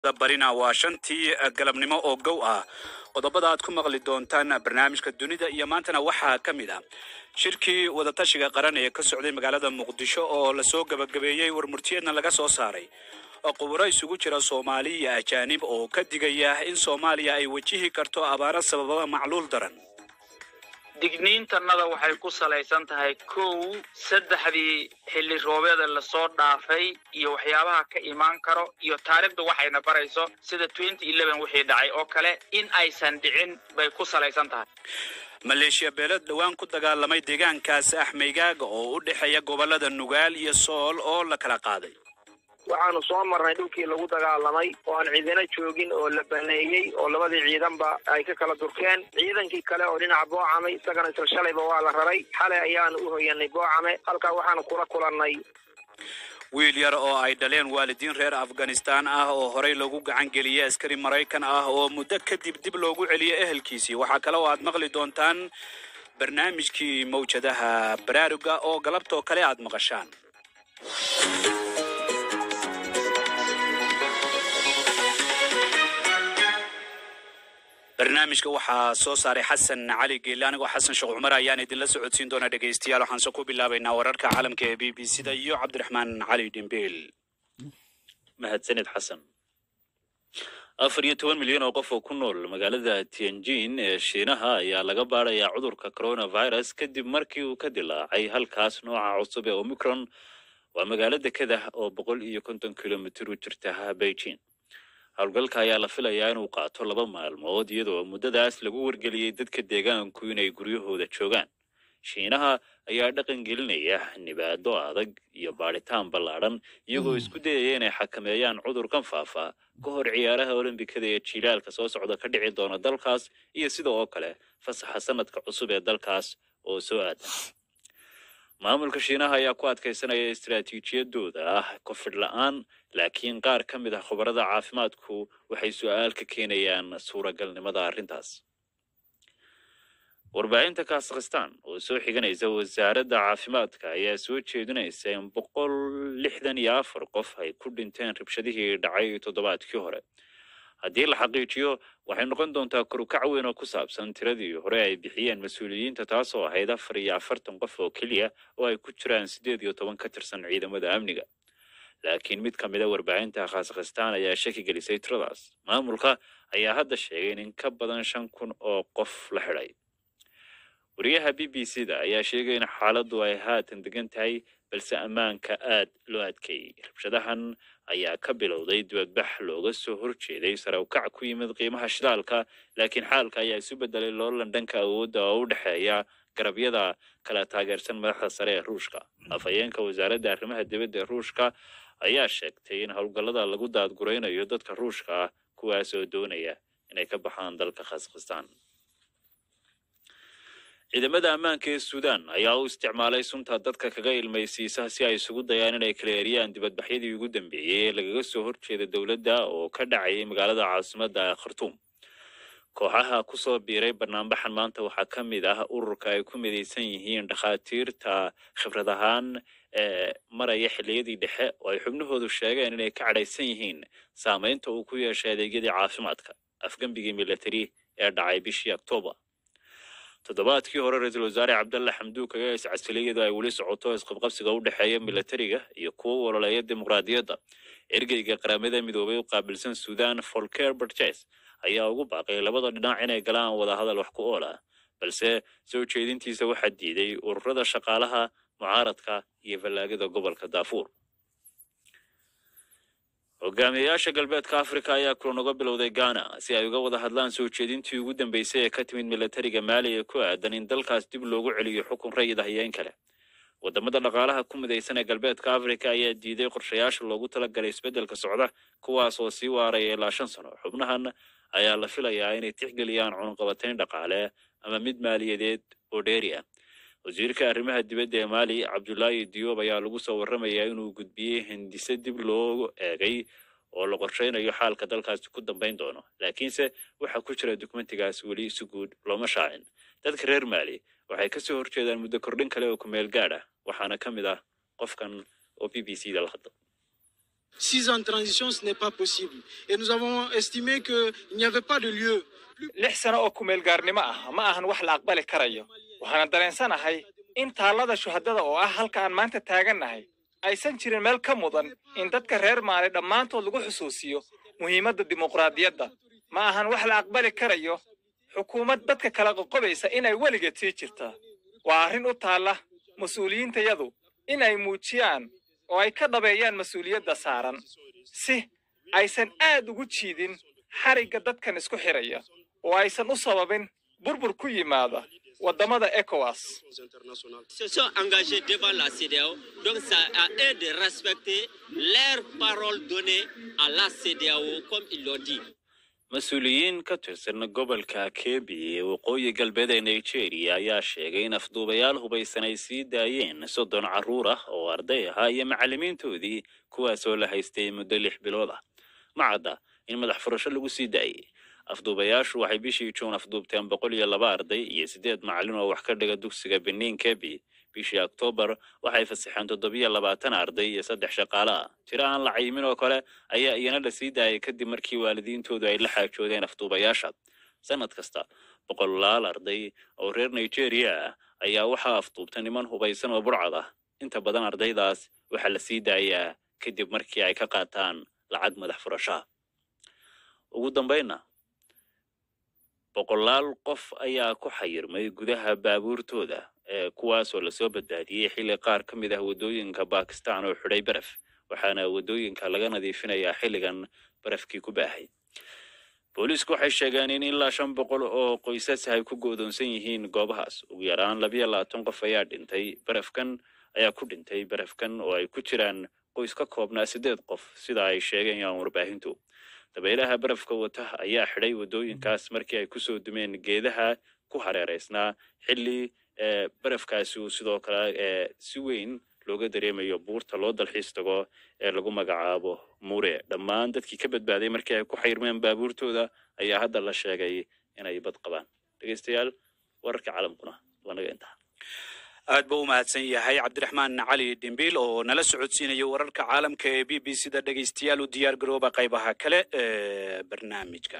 barina waa shantii galabnimo oo gow ah qodobada aad ku maqli doontaan barnaamijka dunida iyo maantana waxaa ka mid ah shirkii wadatashiga qaran ee ka socday magaalada muqdisho oo lasoo gabagabeeyey warmurtiyeedna laga soo saaray oo quburo isugu jira soomaali iyo ajaanib oo ka digaya in soomaaliya ay wajihi karto abaaro sabababa macluul daran digniintannada waxay ku salaysan tahay kow saddexdii xilli roobeeda lasoo dhaafay iyo waxyaabaha ka imaan karo iyo taariikhdu waxayna barayso sida wixii dhacay oo kale in aysan dhicin bay ku salaysan tahay maleeshiya beelad dhowaan ku dagaalamay deegaankaas axmeygaaga oo u dhexeeya gobollada nugaal iyo sool oo la kala qaaday waxaanu soo marnay dhulkii lagu dagaalamay oo aan ciidana joogin oo la baneeyey oo labadii ciidanba ay ka kala durkeen ciidankii kale oo dhinaca boocame isagana isla shalayba waa la raray xalay ayaanu u hoyanay boocame halkaa waxaanu kula kulannay wiil yar oo ay dhaleen waalidiin reer afghanistaan ah oo horey lagu gacan geliyey askari maraykan ah oo muddo kadib dib loogu celiyey ehelkiisii waxaa kale oo aad maqli doontaan barnaamijkii mawjadaha baraaruga oo galabtoo kale aad maqashaan barnaamijka waxaa soo saaray xasan cali geelle anigoo xasan sheekh cumar ayaan idinla socodsiin doonaa dhegaystayaal waxaanse ku bilaabaynaa wararka caalamka ee b b c da iyo cabdiraxmaan cali dhimbeel mahadsanid xasan afar iyo toban milyan oo qof oo ku nool magaalada tianjin ee shiinaha ayaa laga baarayaa cudurka coronavirus kadib markii uu ka dilaacay halkaas nooca cusub ee omicron waa magaalo dekedah oo boqol iyo konton kilomitir u jirta beijing howlgalka ayaa la filayaa inuu qaato laba maalmood iyadoo muddadaas lagu wargeliyey dadka deegaanku inay guryahooda joogaan shiinaha ayaa dhaqan gelinaya nibaado adag iyo baadhitaan ballaadhan iyagoo isku dayaya inay xakameeyaan cudurkan faafa ka hor ciyaaraha olombikada ee jiilaalka soo socda ka dhici doona dalkaas iyo sida oo kale fasaxa sanadka cusub ee dalkaas oo soo aada maamulka shiinaha ayaa ku adkaysanaya istaraatiijiyadooda ah kofidh la-aan laakiin qaar ka mid ah khubarada caafimaadku waxay su-aal ka keenayaan suuragalnimada arrintaas warbaahinta kazakhstan oo soo xiganaysa wasaaradda caafimaadka ayaa soo jeedinaysa in boqol lixdan iyo afar qof ay ku dhinteen rabshadihii dhacay toddobaadkii hore haddii la xaqiijiyo waxay noqon doontaa korukac weyn oo ku saabsan tiradii hore ay bixiyeen mas-uuliyiinta taasoo ahayd afar iyo afartan qof oo keliya oo ay ku jiraan siddeed iyo toban ka tirsan ciidamada amniga laakiin mid ka mid a warbaahinta kazakhstan ayaa shaki gelisay tiradaas maamulka ayaa hadda sheegay in in ka badan shan kun oo qof la xidhay wariyaha b b c da ayaa sheegay in xaaladdu ay haatan degan tahay balse ammaanka aad loo adkeeyey rabshadahan ayaa ka bilowday dibadbax looga soo horjeeday sare ukac ku yimid qiimaha shidaalka laakiin xaalka ayaa isu bedelay loolan dhanka awoodda oo u dhexeeya garabyada kala taageersan madaxda sare ee ruushka afhayeenka wasaaradda arrimaha dibadda ee ruushka ayaa sheegtay in howlgallada lagu daadguraynayo dadka ruushka ah kuwaas oo doonaya inay ka baxaan dalka kazakhstan ciidamada ammaanka ee suudaan ayaa u isticmaalay sunta dadka kaga ilmaysiisa si ay isugu dayaan inay kala eriyaan dibadbaxyadii ugu dambeeyey ee lagaga soo horjeeda dowladda oo ka dhacayay magaalada caasimadda khartuum kooxaha ku soo biiray banaanbaxan maanta waxaa ka mid ah ururka ay ku midaysan yihiin dhakhaatiirta khibrad ahaan ee maraya xilliyadii dhexe oo ay xubnahoodu sheegeen inay ka cadhaysan yihiin saamaynta uu ku yeeshay adeegyadii caafimaadka afgembigii milatari ee dhacay bishii oktoobar toddobaadkii hore ra-iisul wasaare cabdalle xamduuk ayaa iscasilay iyadoo ay weli socoto isqabqabsiga u dhexeeya milatariga iyo kuwo waloleeya dimuqraadiyadda ergeyga qaramada midoobay u qaabilsan sudan folker barjes ayaa ugu baaqay labada dhinac inay galaan wadahadal wax ku ool ah balse soo jeedintiisa waxaa diiday ururada shaqaalaha mucaaradka iyo fallaagada gobolka daafuur hogaamiyayaasha galbeedka afrika ayaa kulan uga bilowday ghana si ay uga wada hadlaan soo jeedintii ugu dambeysay ee ka timid milatariga maali ee ku aadan in dalkaas dib loogu celiyo xukun rayid ah iyo in kale wadamada dhaqaalaha ku midaysan ee galbeedka afrika ayaa diiday qorshayaasha loogu talagalay isbeddelka socda kuwaas oo sii waaraya ilaa shan sano xubnahan ayaa la filayaa inay tixgeliyaan cunqabatayn dhaqaale ama mid maaliyadeed oo dheeri ah wasiirka arrimaha dibadda ee maali cabdulaahi diyoob ayaa lagu soo warramayaa inuu gudbiyey hindise dib loo eegay oo la qorshaynayo xaalka dalkaasi ku dambayn doono laakiinse waxaa ku jira dokumentigaas weli si guud looma shaacin dadka reer maali waxay kasoo horjeedaan muddo kordhin kale oo ku meel gaadh ah waxaana ka mid ah qofkan oo b b c da la hadla Six ans de transition, ce n'est pas possible. Et nous avons estimé qu'il n'y avait pas de lieu. lix sano oo kumeelgaarnimo ah ma ahan wax la aqbali karayo waxaana dareensanahay in taallada shuhadada oo ah halka aan maanta taagannahay aysan jirin meel ka mudan in dadka reer maali dhammaantood lagu xusuusiyo muhiimadda dimuqraadiyadda ma ahan wax la aqbali karayo xukuumad dadka kala qoqobaysa inay weligeed sii jirtaa waa arrin u taalla mas-uuliyiintayadu inay muujiyaan oo ay ka dhabeeyaan mas-uuliyadda saaran si aysan aad ugu jiidin xarigga dadkan isku xidhaya oo aysan u sababin burbur ku yimaada waddamada ECOWAS. se sont engagés devant la CDAO. Donc, c'est à eux de respecter leurs paroles données à la CDAO, comme ils l'ont dit. mas-uuliyiin ka tirsan gobolka kebi ee waqooyi galbeed ee nigeria ayaa sheegay in afduubayaal hubaysan ay sii daayeen soddon carruur ah oo arday ahaa iyo macallimiintoodii kuwaasoo la haystay muddo lix bilood ah ma cadda in madax furasho lagu sii daayey afduubayaashu waxay bishii juun afduubteen boqol iyo laba arday iyo siddeed macallin oo wax ka dhiga dugsiga benin kebi bishii oktoobar waxay fasaxeen toddobiyo labaatan arday iyo saddex shaqaale ah tiro aan la cayimin oo kale ayaa iyana la sii daayay kadib markii waalidiintoodu ay la xaajoodeen afduubayaasha sanad kasta boqolaal arday oo reer nigeria ah ayaa waxaa afduubta niman hubaysan oo burcad ah inta badan ardaydaas waxaa la sii daayaa kadib markii ay ka qaataan lacag madax furashaa ugu dambaynna boqolaal qof ayaa ku xayirmay gudaha baabuurtooda ee kuwaasoo lasoo badbaadiyey xilli qaar ka mid ah waddooyinka bakistan oo xidhay baraf waxaana waddooyinka laga nadiifinayaa xilligan barafkii ku baahay booliisku waxay sheegeen in ilaa shan boqol oo qoysas ay ku go'doonsan yihiin goobahaas ugu yaraan labiyo labaatan qof ayaa dhintay barafkan ayaa ku dhintay barafkan oo ay ku jiraan qoys ka koobnaa siddeed qof sida ay sheegayaan warbaahintu dabaylaha barafka wata ayaa xidhay waddooyinkaas markii ay kusoo dumeen geedaha ku hareeraysnaa xilli ee barafkaasi uu sidoo kale ee si weyn looga dareemayo buurta loo dalxiis tago ee lagu magacaabo mure dhammaan dadkii ka badbaaday markii ay ku xayrmeen baabuurtooda ayaa hadda la sheegay inay bad qabaan dhegeystayaal wararka caalamkuna waa naga intaa aad buu u mahadsan yahay cabdiraxmaan cali dhimbiil oo nala socodsiinaya wararka caalamka ee b b c da dhegeystayaal u diyaar garooba qaybaha kale ee barnaamijka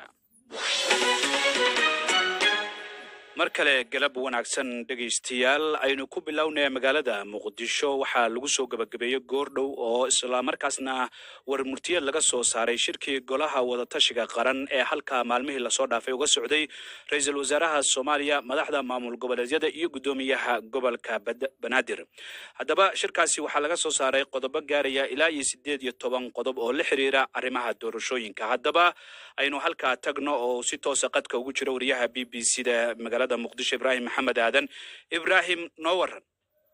mar kale galab wanaagsan dhegaystayaal aynu ku bilownaya magaalada muqdisho waxaa lagu soo gebagabeeyey goordhow oo islamarkaasna war murtiyeed laga soo saaray shirkii golaha wadatashiga qaran ee halka maalmihii lasoo dhaafay uga socday ra-iisul wasaaraha soomaaliya madaxda maamul goboleedyada iyo guddoomiyaha gobolka Bad- banaadir haddaba shirkaasi waxaa laga soo saaray qodobo gaaraya ilaa iyo sideed iyo toban qodob oo la xiriira arrimaha doorashooyinka haddaba aynu halkaa tagno oo si toosa qadka ugu jira wariyaha b b c da magaalada muqdisho ibraahim maxamed aadan ibraahim noo waran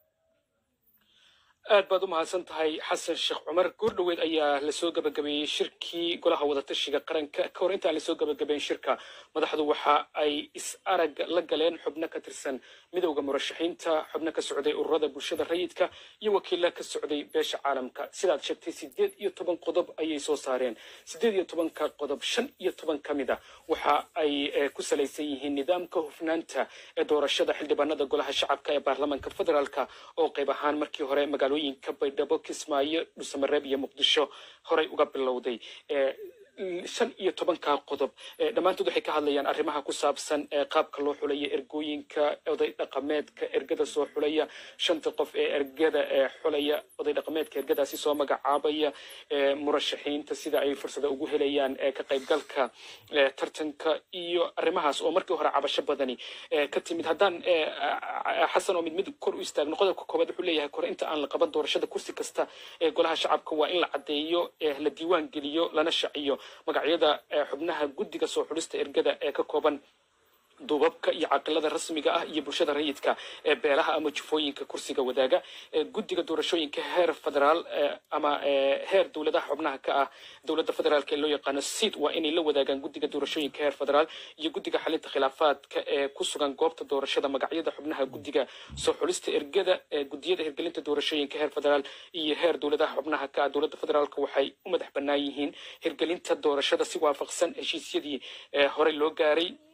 aad baad u mahadsan tahay xasan sheekh cumar goordhoweed ayaa lasoo gabagabeeyey shirkii golaha wadatashiga qaranka ka hor intaan lasoo gabagabeyn shirka madaxdu waxa ay is arag la galeen xubno ka tirsan midowda murashaxiinta xubno ka socday ururada bulshada rayidka iyo wakiilo ka socday beesha caalamka sidaad sheegtay sideed iyo toban qodob ayay soo saareen sideed iyo tobanka qodob shan iyo toban ka mid a waxa ay eh, ku salaysan yihiin nidaamka hufnaanta ee doorashada xildhibaanada golaha shacabka ee baarlamaanka federaalka oo qayb ahaan markii hore magaalooyinka baydhabo kismaayo dhuusamareeb iyo muqdisho horey uga bilowday Eh, shan iyo tobanka qodob Eh, dhammaantood waxay ka hadlayaan arrimaha ku saabsan ee qaabka loo xulaya ergooyinka oday dhaqameedka ergada soo xulaya shanta qof ee ergada ee xulaya oday dhaqameedka ergadaasi soo magacaabaya ee murashaxiinta sida ay fursada ugu helayaan ee ka qaybgalka ee tartanka iyo arrimahaas oo markii hore cabasho badani ee ka timid haddaan ee, a- xasan oo mid mid kor u istaagno qodobka koowaad wuxuu leeyahay kore inta aan la qaban doorashada kursi kasta ee golaha shacabka waa in la caddeeyo ee la diiwaan geliyo lana shaciyo magacyada ee xubnaha guddiga soo xulista ergada ee ka kooban duubabka iyo caqilada rasmiga ah iyo bulshada rayidka ee beelaha ama jufooyinka kursiga wadaaga ee guddiga doorashooyinka heer federaal ee, ama ee, heer dowladaha xubnaha ka ah dowladda federaalka ee loo yaqaano sid waa inay la wadaagaan guddiga doorashooyinka heer federaal iyo guddiga xalinta khilaafaadka ee ku sugan goobta doorashada magacyada xubnaha guddiga soo xulista ergada ee guddiyada hirgelinta doorashooyinka heer federaal iyo heer dowladaha xubnaha ka ah dowladda federaalka waxay u madax bannaan yihiin hirgelinta doorashada si waafaqsan heshiisyadii ee horey loo gaaray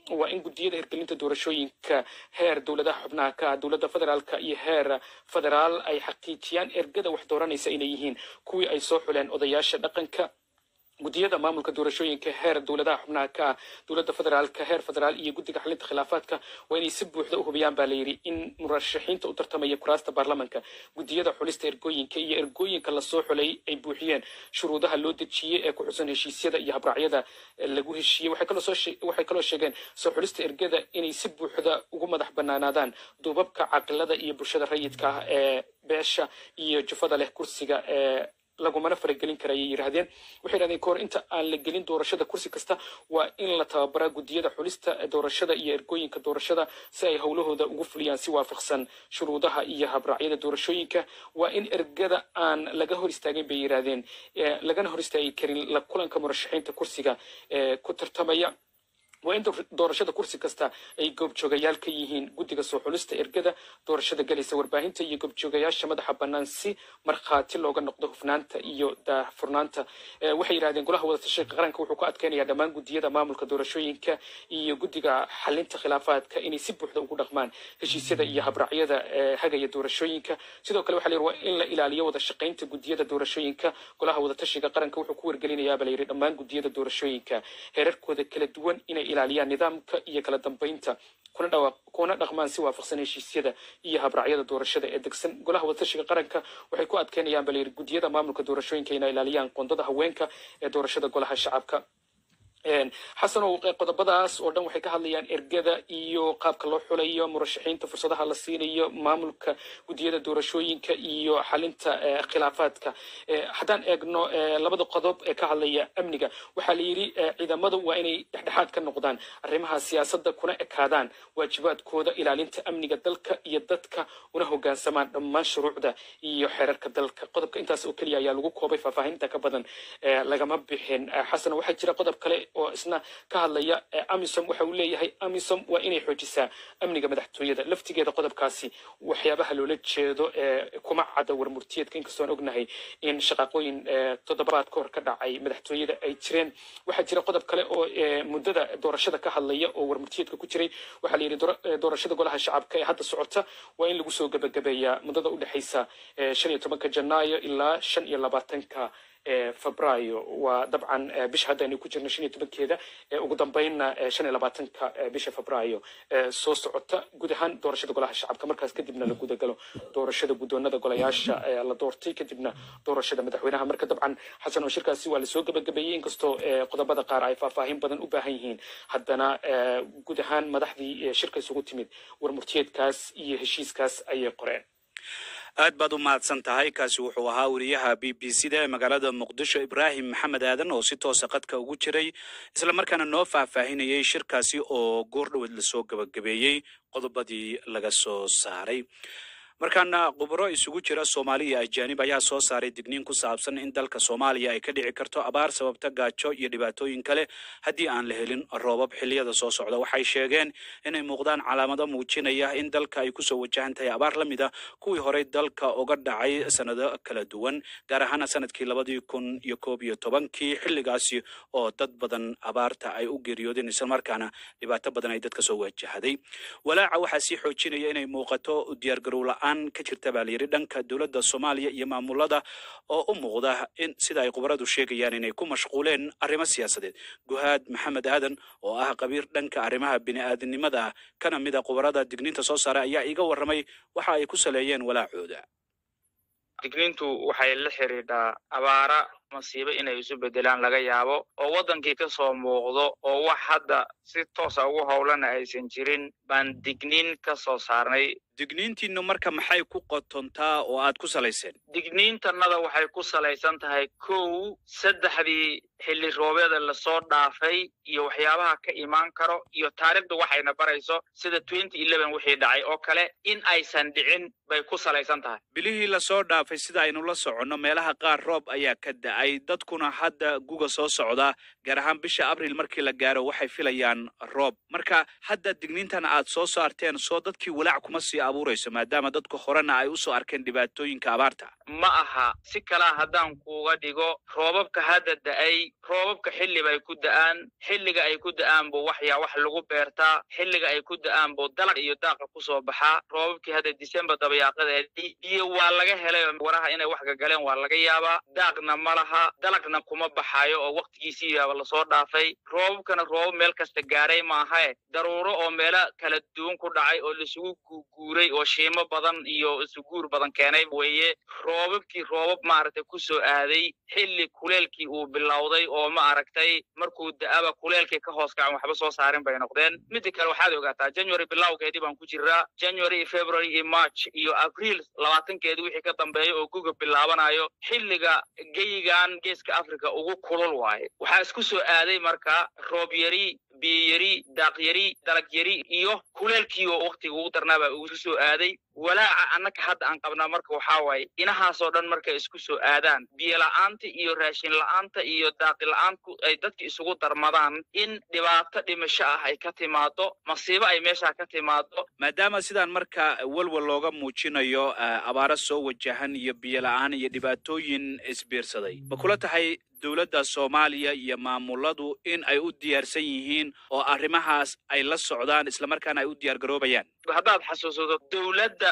waa in gudiyada hirgelinta doorashooyinka heer dowladaha xubnaha ka ah dowladda federaalka iyo heer federaal ay xaqiijiyaan ergada wax dooranaysa inay yihiin kuwii ay soo xuleen odayaasha dhaqanka gudiyada maamulka doorashooyinka heer dowladaha xubnaha ka ah dowladda federaalka heer federaal iyo guddiga xalinta khilaafaadka waa inay si buuxda u hubiyaan baa layidhi in murashaxiinta u tartamaya kuraasta baarlamanka gudiyada xulista ergooyinka iyo ergooyinka lasoo xulay ay buuxiyeen shuruudaha loo dejiyey ee ku xusan heshiisyada iyo habraacyada lagu heshiiyey waxay kaloo soo shee- waxay kaloo sheegeen soo xulista ergada inay si buuxda ugu madax banaanaadaan duubabka caqilada iyo bulshada rayidka ah ee beesha iyo jufada leh kursiga ee lagumana faragelin kara ayay yidhaahdeen waxay yidhahdeen kahor inta aan la gelin doorashada kursi kasta waa in la tababaraa gudiyada xulista doorashada iyo ergooyinka doorashada si ay howlahooda ugu fuliyaan si waafaqsan shuruudaha iyo habraacyada doorashooyinka waa in ergada aan laga hor istaagin bay yidhaahdeen eh, lagana hor istaagi karin la kulanka murashaxiinta kursiga ee ku tartamaya waa in door- doorashada kursi kasta ay goobjoogayaal ka yihiin guddiga soo xulista ergada doorashada galaysa warbaahinta iyo goobjoogayaasha madaxa bannaan si markhaati looga noqdo hufnaanta iyo daahfurnaanta Eh, waxay yidhahdeen golaha wadatashiga qaranka wuxuu ku adkeynayaa dhammaan gudiyada maamulka doorashooyinka iyo guddiga xalinta khilaafaadka inay si buuxda ugu dhaqmaan heshiisyada iyo habraacyada eh, hagaya doorashooyinka sidoo kale waxaa la yidhi waa in la ilaaliyo wada shaqaynta gudiyada doorashooyinka golaha wadatashiga qaranka wuxuu ku wargelinayaaba la yidhi dhammaan gudiyada doorashooyinka heerarkooda kala duwan inay ilaaliyaan nidaamka iyo kala dambeynta kuna dhawa- kuna dhaqmaan si waafaqsan heshiisyada iyo habraacyada doorashada ee degsan golaha wadatashiga qaranka waxay ku adkeynayaan baa la yidhi gudiyada maamulka doorashooyinka inay ilaaliyaan qoondada haweenka ee doorashada golaha shacabka Een, xasanow eh, qodobadaas oo dhan waxay ka hadlayaan ergada iyo qaabka loo xulayo murashaxiinta fursadaha la siinayo maamulka gudiyada doorashooyinka iyo xalinta eh, khilaafaadka Eh, haddaan eegno eh, labada qodob ee ka hadlaya amniga waxaa la yidhi eh, ciidamadu waa inay dhexdhexaad ka noqdaan arrimaha siyaasadda kuna ekaadaan waajibaadkooda ilaalinta amniga dalka iyo dadka una hogaansamaan dhammaan shuruucda iyo xeerarka dalka qodobka intaas oo keliya ayaa lagu koobay faahfaahinta ka badan eh, lagama bixin Eh, xasan waxaa jira qodob kale oo isna ka hadlaya eh, amisom waxa uu leeyahay amisom waa inay xoojisaa amniga madaxtooyada laftigeeda qodobkaasi waxyaabaha loola jeedo ee kuma cadda warmurtiyeedka inkastoon ognahay in shaqaaqooyin eh, toddobaad ka hor ka dhacay madaxtooyada ay jireen waxaa jira qodob kale oo eh, muddada doorashada ka hadlaya oo warmurtiyeedka ku jiray waxaa la yidhi doora- eh, doorashada golaha shacabka ee hadda socota waa in lagu soo gebagabeeyaa muddada u dhexaysa eh, shan iyo tobanka janaayo ilaa shan iyo labaatanka ee febraayo waa dabcan eh, bisha hadda aynu ku jirno shan iyo tobankeeda ee ugu dambeynna eh, shan iyo labaatanka eh, bisha febraayo ee soo socota guud ahaan doorashada golaha shacabka markaas kadibna la gudagalo doorashada guddoonada golayaasha ee la doortay kadibna doorashada madaxweynaha marka dabcan xasan oo shirkaasi waa lasoo gebagabeeyey inkastoo eh, qodobada qaar ay faahfaahin badan u baahan yihiin haddana eh, guud ahaan madaxdii eh, shirka isugu timid warmurtiyeedkaas iyo heshiiskaas ayay qoreen aad baad u mahadsan tahay kaasi wuxuu ahaa wariyaha b b c da ee magaalada muqdisho ibraahim maxamed aadan oo si toosa qadka ugu jiray islamarkaana noo faahfaahinayay shirkaasi oo goor dhoweed lasoo gebagabeeyey qodobadii laga soo saaray markaana khubro isugu jira soomaali iyo ajaanib ayaa soo saaray digniin ku saabsan in dalka soomaaliya ay ka dhici karto abaar sababta gaajo iyo dhibaatooyin kale haddii aan la helin roobab xilliyada soo socda waxay sheegeen inay muuqdaan calaamado muujinaya in dalka ay kusoo wajahan tahay abaar la mid a kuwii horey dalka uga dhacay sanado kala duwan gaar ahaana sanadkii labadii kun iyo koob iyo tobankii xilligaasi oo dad badan abaarta ay u geeriyoodeen islamarkaana dhibaato badan ay dadka soo wajahaday walaaca waxaa sii xoojinaya inay muuqato diyaargarow la-aan ka jirta baa layidhi dhanka dowladda soomaaliya iyo maamulada oo u muuqda in sida ay khubaradu sheegayaan inay ku mashquuleen arrimo siyaasadeed guhaad maxamed aadan oo ah qabiir dhanka arrimaha bini'aadanimada ah kana mid a khubarada digniinta soo saaray ayaa iiga warramay waxa ay ku saleeyeen walaacooda digniintu waxay la xidhiidhaa abaara masiibo inay isu bedelaan laga yaabo oo waddankii ka soo muuqdo oo wax hadda si toosa ugu howlana aysan jirin baan digniin ka soo saarnay digniintiinu marka maxay ku qotontaa oo aad ku salayseen digniintannada waxay ku salaysan tahay kow saddexdii xilli roobeeda lasoo dhaafay iyo waxyaabaha ka imaan karo iyo taariikhdu waxayna barayso sida twenty eleven wixii dhacay oo kale in aysan dhicin bay ku salaysan tahay bilihii lasoo dhaafay sida aynu la soconno meelaha qaar roob ayaa ka da'ay dadkuna hadda guga soo socda gaar ahaan bisha abril markii la gaaro waxay filayaan roob marka hadda digniintan aad soo saarteen soo dadkii walaac kuma sii abuurayso maadaama dadku horena ay usoo arkeen dhibaatooyinka abaarta ma aha si kalaa haddaan kuuga dhigo roobabka hadda da'ay roobabka xilli bay ku da'aan xilliga ay ku da'aan buu waxyaa wax lagu beertaa xilliga ay ku da'aan buu dalag iyo daaqa kusoo baxaa roobabkii hadda disembar dabayaaqadeedii iyo waa laga helay waraha inay wax gagaleen waa laga yaabaa daaqna ma laha dalagna kuma baxaayo oo waqtigiisii yaaba lasoo dhaafay roobabkana roobab meel kasta gaaray maahae daruuro oo meelo kala duwan ku dhacay oo laisugu guuguuray oo shiimo badan iyo isuguur badan keenay weeye roobabkii roobab maaragtay ku soo aaday xilli kuleelkii uu bilowday oo ma aragtay markuu da'aba kuleelkii ka hoos kacan waxba soo saarin bay noqdeen midda kale waxaad ogaataa january bilowgeedii baan ku jiraa january iyo february iyo march iyo abriil labaatankeedii wixii ka dambeeya oo guga bilaabanayo xilliga geyigan geeska africa ugu kulul waaye waxaa isku soo aaday marka roob yari biyo yari daaq yari dalag yari iyo kuleelkii oo waqtiga ugu darnaabaa ugu soo aaday walaaca annaka hadda aan qabnaa marka waxaa waaye inahaasoo dhan markay isku soo aadaan biyo la'aanta iyo raashin la'aanta iyo daaqi la'aanku ay dadka isugu darmadaan in dhibaato dhimasho ah ay ka timaado masiibo ay meeshaa ka timaado maadaama sidaan marka walwal looga muujinayo abaaro soo wajahan iyo biyo la'aan iyo dhibaatooyin isbiirsaday ma kula tahay dowladda soomaaliya iyo maamuladu in ay u diyaarsan yihiin oo arrimahaas ay la socdaan islamarkaana ay u diyaar garoobayaan haddaad xasuusato dowladda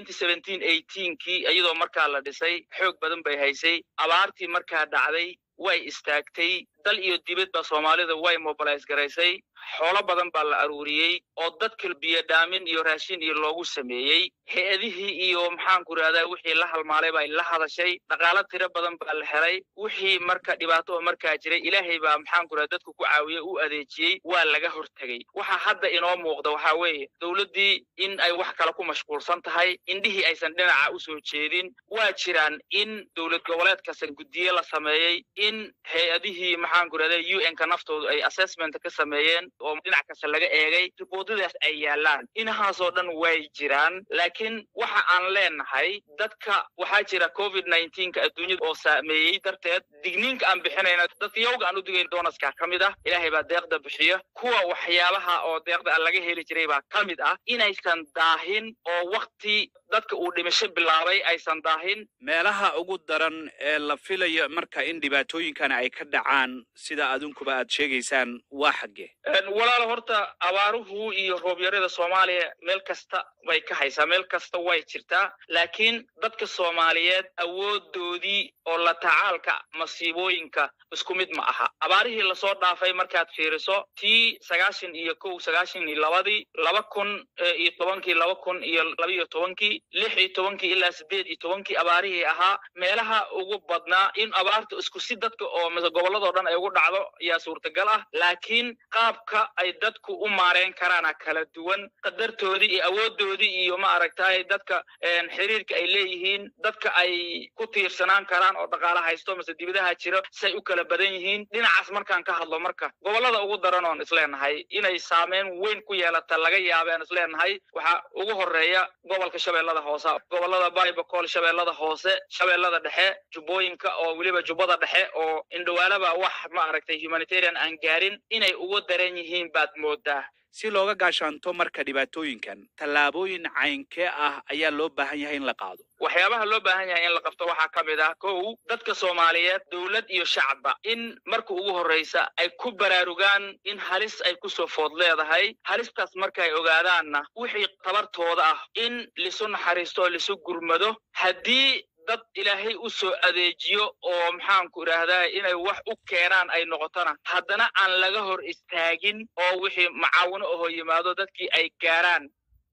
kii iyadoo markaa la dhisay xoog badan bay haysay abaartii markaa dhacday way istaagtay dal iyo dibadba soomaalida way mobilize garaysay xoolo badan baa la aruuriyey oo dadka biyo dhaamin iyo raashin iyo loogu sameeyey hay-adihii iyo maxaanku rahdaa wixii la halmaalay bay la hadashay dhaqaalo tiro badan baa la helay wixii marka dhibaato oo markaa jiray ilaahay baa maxaanku rahda dadku ku caawiye u adeejiyey waa laga hortegey waxa hadda inoo muuqda waxaa weeye dowladdii in ay wax kale ku mashquulsan tahay indhihii aysan dhinaca usoo jeedin waa jiraan in dowlad goboleed kasta guddiye la sameeyey in hay-adihii maxaanku rahda u n-ka naftoodu ay assessment ka sameeyeen oo dhinac kasta laga eegay riboodadaas ay yaalaan inahaasoo dhan way jiraan laakiin waxa aan leenahay dadka waxaa jira covid ka adduunyada oo saameeyey darteed digniinka aan bixinayna dadka yowga aan u digayn doonaskaa ka mid ah ilaahay baa deeqda bixiya kuwa waxyaabaha oo deeqda aan laga heli jiray baa ka mid ah inaysan daahin oo wakti dadka uu dhimasho bilaabay aysan daahin meelaha ugu daran ee la filayo marka in dhibaatooyinkana ay ka dhacaan sida adinkuba aad sheegaysaan waa xaggee walaalo horta abaaruhu iyo roobyarada soomaaliya meel kasta bay ka haysaa meel kasta way jirtaa laakiin dadka soomaaliyeed awoodoodii oo la tacaalka masiibooyinka isku mid ma aha abaarihii lasoo dhaafay markaad fiiriso tii sagaashan iyo kow sagaashan iyo labadii laba kun iyo tobankii laba kun iyo labaiyo tobankii lix iyo tobankii ilaa sideed iyo tobankii abaarihii ahaa meelaha ugu badnaa in abaarta isku si dadka oo gobolladoo dhan ay ugu dhacdo ayaa suurtagal ah laakiin qaabka ay dadku u maareen karaana kala duwan qadartoodii iyo awoodoodii iyo ma aragtay dadka xiriirka ay leeyihiin dadka ay ku tiirsanaan karaan oo dhaqaala haysto mase dibadaha jiro say u kala badan yihiin dhinacaas markaan ka hadlo marka gobollada ugu daran oon isleenahay inay saameyn weyn ku yeelata laga yaabeen isleenahay waxaa ugu horeeya gobolka shabeellada hoose gobollada baribakool shabeellada hoose shabeellada dhexe jubbooyinka oo weliba jubbada dhexe oo indhawaalaba wax ma aragtay humanitarian aan gaarin inay ugu daran yihiin baad moodaa si looga gaashaanto marka dhibaatooyinkan tallaabooyin caynkee ah ayaa loo baahan yahay in la qaado waxyaabaha loo baahan yahay in la qabto waxaa ka mid ah kow dadka soomaaliyeed dowlad iyo shacabba in marka ugu horreysa ay ku baraarugaan in halis ay kusoo food leedahay halistaas marka ay ogaadaanna wixii tabartooda ah in lisu naxariisto oo lisu gurmado haddii dad ilaahay u soo adeejiyo oo maxaanku idhaahdaa inay wax u keenaan ay noqotona haddana aan laga hor istaagin oo wixii macaawino ahoo yimaado dadkii ay gaaraan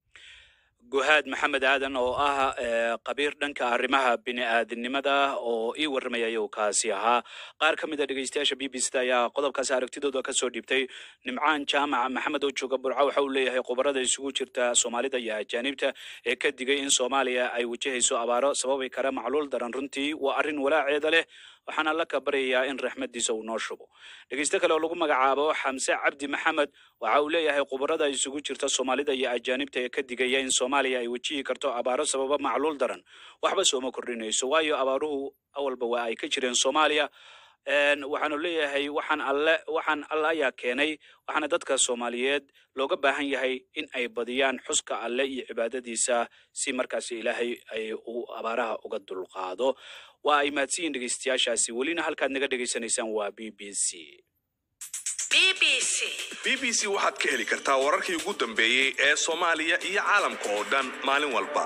guhaad maxamed aadan oo ah qabiir dhanka arrimaha bini'aadinimada oo ii warramaya ayuu kaasi ahaa qaar ka mid a dhegeystayaasha b b c da ayaa qodobkaasi aragtidooda ka soo dhiibtay nimcaan jaamaca maxamed oo jooga burco waxa uu leeyahay khubarada isugu jirta soomaalida iyo ajaanibta ee ka digay in soomaaliya ay wajahayso abaaro sababi kara macluul daran runtii waa arrin walaaceeda leh waxaana la kabaryayaa in raxmadiisa uu noo shubo dhegeyste kale oo lagu magacaabo xamse cabdi maxamed waxa uu leeyahay khubarada isugu jirta soomaalida iyo ajaanibta ee ka digaya in soomaaliya ay wajihi karto abaaro sababa macluul daran waxba sooma kordhinayso waayo abaaruhu awalba waa ay ka jireen soomaaliya waxaanu leeyahay waxaan alle waxaan alle ayaa keenay waxaana dadka soomaaliyeed looga baahan yahay in ay badiyaan xuska alle iyo cibaadadiisa si markaasi ilaahay ay u abaaraha uga dulqaado waa ay mahadsiyiin dhegeystayaashaasi welina halkaad naga dhegaysanaysaan waa b b c b b c waxaad ka heli kartaa wararkii ugu dambeeyey ee soomaaliya iyo caalamka oo dhan maalin walba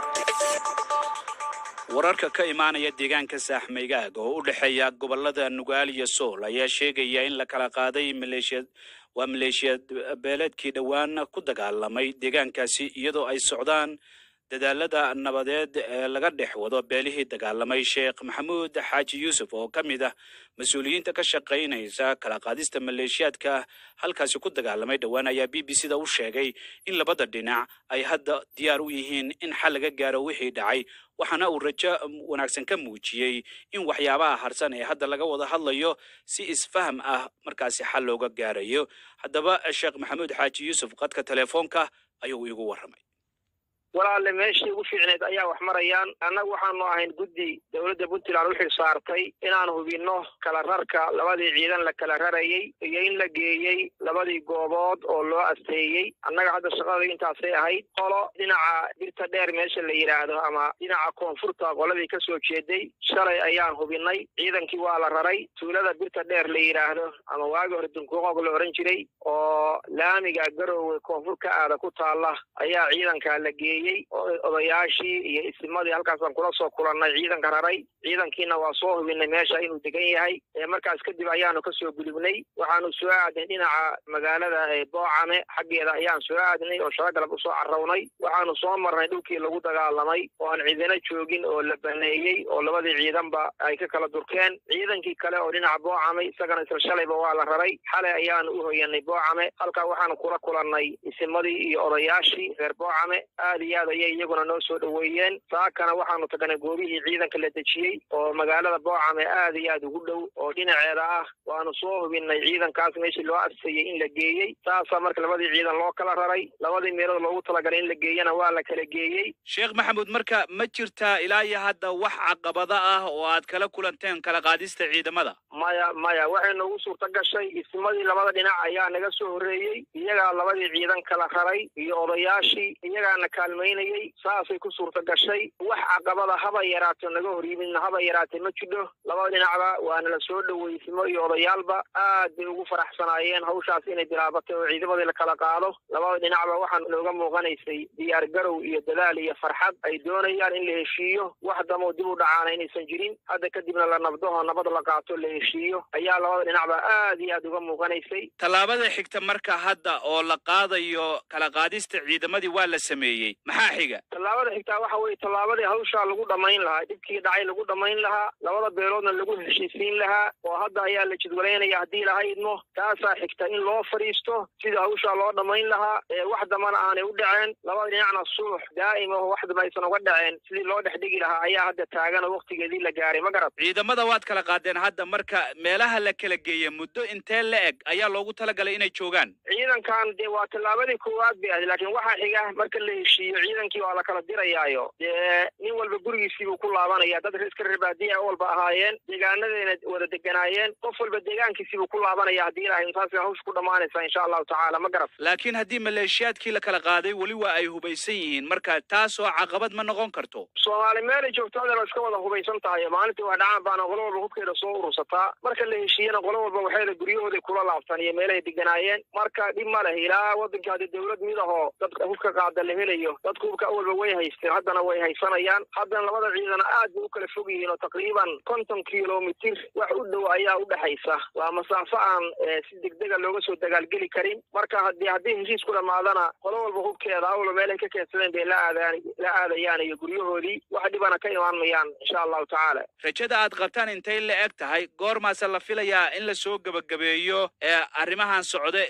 wararka ka imaanaya deegaanka saaxmaygaag oo u dhexeeya gobolada nugaal iyo sool ayaa sheegaya in la kala qaaday maleeshiyad waa maleeshiyad beeleedkii dhowaan ku dagaalamay deegaankaasi iyadoo ay socdaan dadaalada nabadeed ee laga dhex wado beelihii dagaalamay sheekh maxamuud xaaji yuusuf oo ka mid ah mas-uuliyiinta ka shaqaynaysa kala qaadista maleeshiyaadka halkaasi ku dagaalamay dhowaan ayaa b b c da u sheegay in labada dhinac ay hadda diyaar u yihiin in xal laga gaaro wixii dhacay waxaana uu rajo wanaagsan ka muujiyey in waxyaabaha harsan ee hadda laga wada hadlayo si isfaham ah markaasi xal looga gaarayo haddaba sheekh maxamuud xaaji yuusuf qadka telefoonka ayuu iigu warramay walaalle meeshii ugu fiicneed ayaa wax marayaan annagu waxaanu ahayn guddi dowladda puntland u xil saartay inaan hubinno kala rarka labadii ciidan la kala rarayey iyo in la geeyey labadii goobood oo loo asteeyey annaga hadda shaqada intaasay ahayd qolo dhinaca birta dheer meesha la yidhaahdo ama dhinaca koonfurta qoladii ka soo jeeday shalay ayaan hubinnay ciidankii waa la raray tuulada birta dheer la yidhaahdo ama waagi hore dunkuuqoog la ohan jiray oo laamiga garoowe koonfur ka aada ku taalla ayaa ciidankaa la geeyey odayaashii iyo isimadii halkaasaan kula soo kulannay ciidanka raray ciidankiina waa soo hubinay meesha inuu degan yahay markaas kadib ayaanu ka soo gudubnay waxaanu soo aadnay dhinaca magaalada boocame xaggeeda ayaan soo aadnay oo shalagalab usoo carrownay waxaanu soo marnay dhulkii lagu dagaalamay oo aan ciidana joogin oo la baneeyey oo labadii ciidanba ay ka kala durkeen ciidankii kale oo dhinaca boocame isagana isla shalayba waa la raray xalay ayaanu u hoyanay boocame halkaa waxaanu kula kulannay isimadii iyo odayaashii reer boocame aad iyo aad ayay iyaguna noo soo dhoweeyeen saakana waxaanu tagnay goobihii ciidanka la dejiyey oo magaalada boocame aad iyo aad ugu dhow oo dhinaceeda ah waanu soo hubinnay ciidankaas meeshii loo adsayey in la geeyey saasaa marka labadii ciidan loo kala raray labadii meelood loogu talagalay in la geeyana waa la kala geeyey sheekh maxamuud marka ma jirtaa ilaa iyo hadda wax caqabada ah oo aad kala kulanteen kala qaadista ciidamada maya maya waxay noogu suurta gashay ismadii labada dhinac ayaa naga soo horreeyey iyagaa labadii ciidan kala raray iyo odayaashii iyagaana kaalmaynayey saasay ku suurta gashay wax caqabada haba yaraato naga hor yimidna haba yaraatee ma jidho labada dhinacba waana la soo dhoweysimo iyo odayaalba aad bay ugu faraxsanaayeen hawshaas inay bilaabatay oo ciidamadii la kala qaado labada dhinacba waxaa nooga muuqanaysay diyaar garow iyo dadaal iyo farxad ay doonayaan in la heshiiyo wax damoo dib u dhacaana inaysan jirin hadda kadibna la nabdaho nabad la qaato la heshiiyo ayaa labada dhinacba aad iyo aad uga muuqanaysay tallaabada xigta marka hadda oo la qaadayo kala qaadista ciidamadii waa la sameeyey maxaa xiga tallaabada xigtaa waxa weeye tallaabadii hawshaa lagu dhammayn lahaa dhibkii dhacay lagu dhammayn lahaa labada beeloodna lagu heshiisiin lahaa oo hadda ayaa la jidwalaynaya haddii laha idmo taasaa xigta in loo fadhiisto sidii hawshaa loo dhammayn lahaa ee wax dambana aanay u dhaceen labada dhinacna sulux daa'ima oo wax damba aysan uga dhaceen sidii loo dhex dhigi lahaa ayaa hadda taagan oo waktigeedii la gaaray ma garad ciidamada waad kala qaadeen hadda marka meelaha la kala geeye muddo intee la eg ayaa loogu talagalay inay joogaan ciidankan dee waa tallaabadii koowaad bay ahayd laakiin waxaa xiga marka la heshiiyo ciidankii waa la kala dirayaayo dee nin walba gurigiisiibuu ku laabanaya dad iska reer baadiya walba ahaayeen deegaanadayna wada deganaayeen qof walba deegaankiisiibuu ku laabanaya haddii ilahay intaasay hawsha ku dhammaanaysaa insha allahu tacaala ma garad laakiin haddii maleeshiyaadkii la kala qaaday weli waa ay hubaysan yihiin marka taasoo caqabad ma noqon karto soomaali meelay joogto hadda la iska wada hubaysan tahay maalintii waa dhacaan baana qolo walba hubkeeda soo urursataa marka la heshiiyana qolo walba waxayda guryahooday kula laabtaan iyo meelahay deganaayeen marka dhib ma leh ilaa waddanka hadii dawlad mid ahoo dadka hubka qaada la helayo dadku hubka awalba way haysteen haddana way haysanayaan haddana labada ciidana aad bay u kala fog yihiin oo taqriiban konton kilomitir wax u dhow ayaa u dhexaysa waa masaafo aan si degdega looga soo dagaalgeli karin marka haddii haddii heshiis ku dhammaadana qolo walba hubkeeda awalba meelay ka keensadeen bay la aadaan la aadayaan iyo guryahoodii wax dhibana ka imaan mayaan insha allahu tacaala rajada aad qabtaan intay la eg tahay goormaase la filayaa in la soo gebagabeeyo ee arrimahan socda ee lagu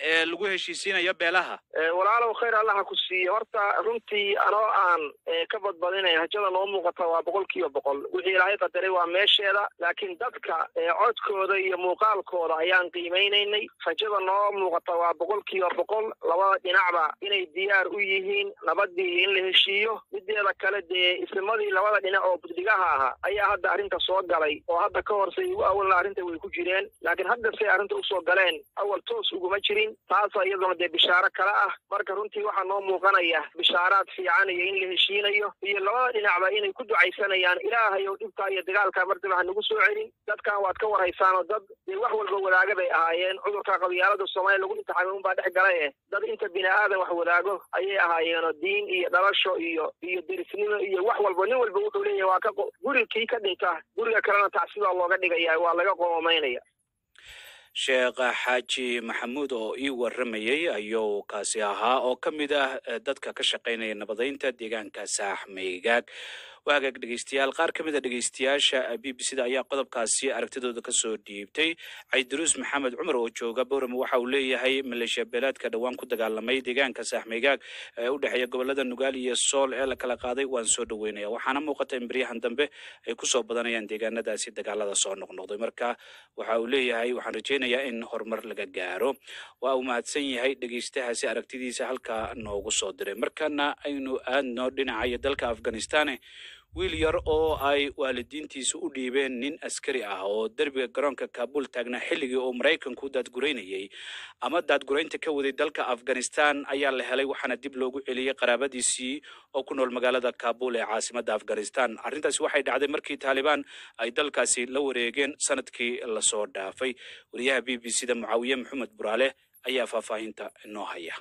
lagu heshiisiinayo beelaha walaalow khayr allaha ku siiye horta runtii anoo aan ka badbadinay hajada noo muuqata waa boqol kiiba boqol wixii ilaahay qadaray waa meesheeda laakiin dadka codkooda iyo muuqaalkooda ayaan qiimeynaynay rajada noo muuqata waa boqol kiiba boqol labada dhinacba inay diyaar u yihiin nabadii in la heshiiyo mideeda kale dee isnimadii labada dhinac oo buddigaha ahaa ayaa hadda arrinta soo galay oo hadda ka horsay ugu awalna arrinta way ku jireen laakiin hadda say arrinta usoo galeen awal toos uguma jirin taasa iyaduna dee bishaaro kale ah marka runtii waxaa noo muuqanaya bishaaraad fiican iyo in la heshiinayo iyo labada dhinacba inay ku ducaysanayaan ilaahay oo dhibkaa iyo dagaalkaa mardaba ha nagu soo celin dadkan waad ka warhaysaan oo dad dee wax walba wadaaga bay ahaayeen cudurka qabyaalada soomaaliya lagu imtixaamay unbaa dhex galay eh dad inta bini aadan wax wadaago ayay ahaayeenoo diin iyo dhalasho iyo iyo derisnimo iyo wax walba nin walba wuxuu leeyahay waa ka gurigkii ka dhinta guriga kalena tacsidaa looga dhigaya waa laga qoomaynaya sheekh xaaji maxamuud oo ii waramayey ayuu kaasi ahaa oo ka mid ah dadka ka shaqaynaya nabadaynta deegaanka saaxmaygaag waagaag dhegeystayaal qaar ka mid a dhegeystayaasha b b c da ayaa qodobkaasi aragtidooda kasoo dhiibtay caydiruus maxamed cumar oo jooga bowrama waxa uu leeyahay maleeshiya beeleedka dhowaan ku dagaalamay deegaanka saaxmaygaag ee u dhexeeya gobolada nugaal iyo sool ee la kala qaaday waan soo dhaweynaya waxaana muuqata in beryahan dambe ay kusoo badanayaan deegaanadaasi dagaalada soo noqnoqday marka waxa uu leeyahay waxaan rajeynayaa in horumar laga gaaro waa uu mahadsan yahay dhegeystahaasi aragtidiisa halkaa noogu soo diray markana aynu aadno dhinacayo dalka afghanistan wiil yar oo ay waalidiintiisu u dhiibeen nin askari ah oo derbiga garoonka kaabul taagnaa xilligii uu maraykanku daadguraynayey ama daadguraynta ka waday dalka afghanistan ayaa la helay waxaana dib loogu celiyey qaraabadiisii oo ku nool magaalada kaabul ee caasimada afghanistan arrintaasi waxay dhacday markii taalibaan ay dalkaasi la wareegeen sanadkii lasoo dhaafay wariyaha b b c da mucaawiye maxamed buraale ayaa faahfaahinta inoo haya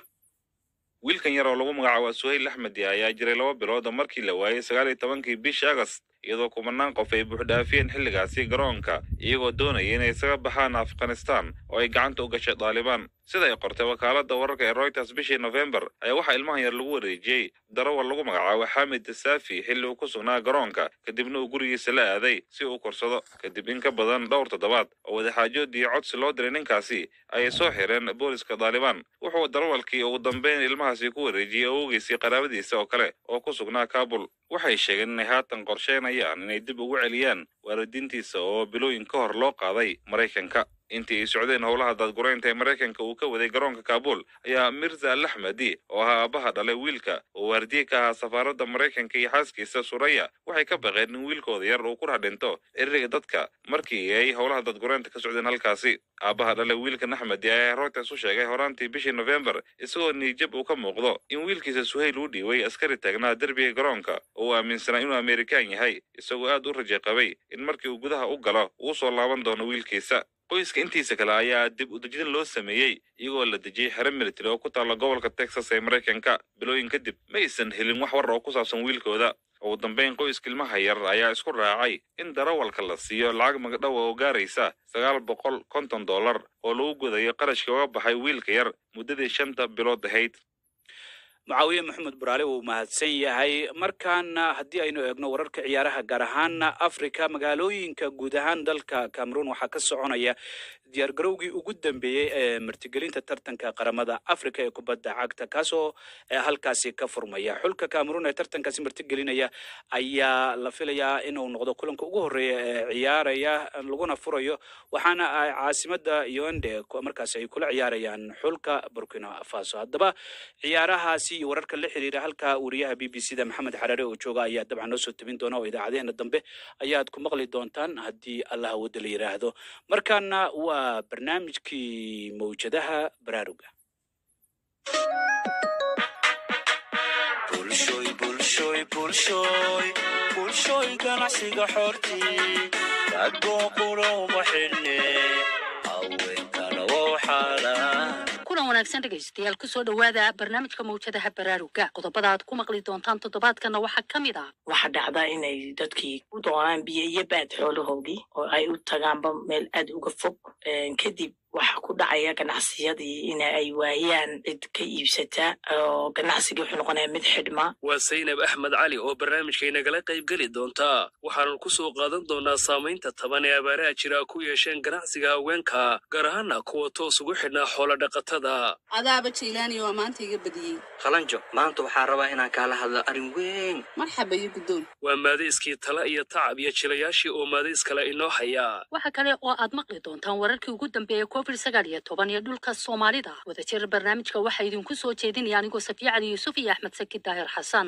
wiilkan yar oo lagu magacaabo suhayl axmedi ayaa jiray laba bilood oo markii la waayey sagaal iyo tobankii bishii agast iyadoo kumanaan qof ay buuxdhaafiyeen xilligaasi garoonka iyagoo doonaya inay isaga baxaan afghanistan oo ay gacanta u gashay daalibaan sida ay qortay wakaaladda wararka ee reuters bishii nofembar ayaa waxaa ilmahan yar lagu wareejiyey darawal lagu magacaabo xamid saafi xilli uu ku sugnaa garoonka kadibna uu gurigiisa la aaday si uu korsado kadib in ka badan dhowr toddobaad oo wadaxaajood iyo codsi loo diray ninkaasi ayay soo xireen booliska daalibaan wuxuu darawalkii ugu dambeyn ilmahaasi ku wareejiyey awowgiisii qaraabadiisa oo kale oo ku sugnaa kaabul waxay sheegeen inay haatan qorsheynayaan inay dib ugu celiyaan waalidiintiisa oo bilooyin ka hor loo qaaday maraykanka intii ay socdeen howlaha daadguraynta ee maraykanka uu ka waday garoonka kaabul ayaa mirza al axmedi oo ahaa aabbaha dhalay wiilka oo waardiye ka ahaa safaaradda maraykanka iyo xaaskiisa suraya waxay ka baqeen in wiilkooda yar uu ku dhex dhinto ereyga dadka markii ay howlaha daadguraynta ka socdeen halkaasi aabbaha dhalay wiilkan axmedi ayaa reuters u sheegay horaantii bishii nofembar isagoo niijab uu ka muuqdo in wiilkiisa suhayl uu dhiibay askari taagnaa derbiga garoonka oo uu aaminsanaa inuu amerikaan yahay isagoo aad u raja qabay in markii uu gudaha u galo uu soo laaban doono wiilkiisa qoyska intiisa kale ayaa dib u dejin loo sameeyey iyagoo la dejiyey xero military oo ku taalla gobolka texas ee maraykanka bilooyin kadib ma aysan helin wax war oo ku saabsan wiilkooda ugu dambeyn qoyska ilmaha yar ayaa isku raacay in darawalka la siiyo lacag magdhowa oo gaaraysa sagaal boqol konton dollar oo lagu gudayo qarashka uga baxay wiilka yar muddadii shanta bilood ahayd mucaawiye maxamed buraale wuu mahadsan yahay markaana haddii aynu eegno wararka ciyaaraha gaar ahaana africa magaalooyinka guud ahaan dalka cameroon waxaa ka soconaya diyaargarowgii ugu dambeeyey ee martigelinta tartanka qaramada africa ee kubadda cagta kaasoo halkaasi ka furmaya xulka cameroon ee tartankaasi martigelinaya ayaa la filayaa inuu noqdo kulanka ugu horeeya ee ciyaaraya laguna furayo waxaana ay caasimada yonde markaasi ay kula ciyaarayaan xulka burkina faso haddaba ciyaarahaasi iyo wararka la xiriira halka wariyaha b b c da maxamed xaraare oo jooga ayaa dabcan noo soo tabin doona oo idaacadeheena dambe ayaad ku maqli doontaan haddii allaha wadda la yidhaahdo markaana waa barnaamijkii mawjadaha baraaruga ganacsiga xortii ragoo qurowma xidhne haweenkana wow xaalaan kulan wanaagsan dhegaystayaal kusoo dhowaada barnaamijka mawjadaha baraaruga qodobada aad ku maqli doontaan toddobaadkana waxaa ka mid ah waxaa dhacda inay dadkii u doonaan biyo iyo baad xoolahoodii oo ay u tagaanba meel aad uga fog kadib waxa ku dhacaya ganacsiyadii in ay waayaan cid ka iibsata oo ganacsigii wuxuu noqonaya mid xidhma waa saynab axmed cali oo barnaamijkaynagala qayb geli doonta waxaanu ku soo qaadan doonaa saamaynta taban ee abaaraha jira ku yeesheen ganacsiga haweenka gaar ahaana kuwa toos ugu xidhnaa xoolo dhaqatada adaaba jaylaani waa maanta iga badiyey qalanjo maanta waxaan rabaa inaan kaala hadlo arrin weyn marxaba iyo guddoon waa maadayskii tala iyo tacab iyo jilayaashii oo maadayskale inoo haya waxa kale oo aad maqli doontaan wararkii ugu dambeeyey covid sagaal iyo toban iyo dhulka soomaalida wadajir barnaamijka waxaa idinku soo jeedinaya anigoo safiya cali yuusuf iyo axmed saki daahir xasan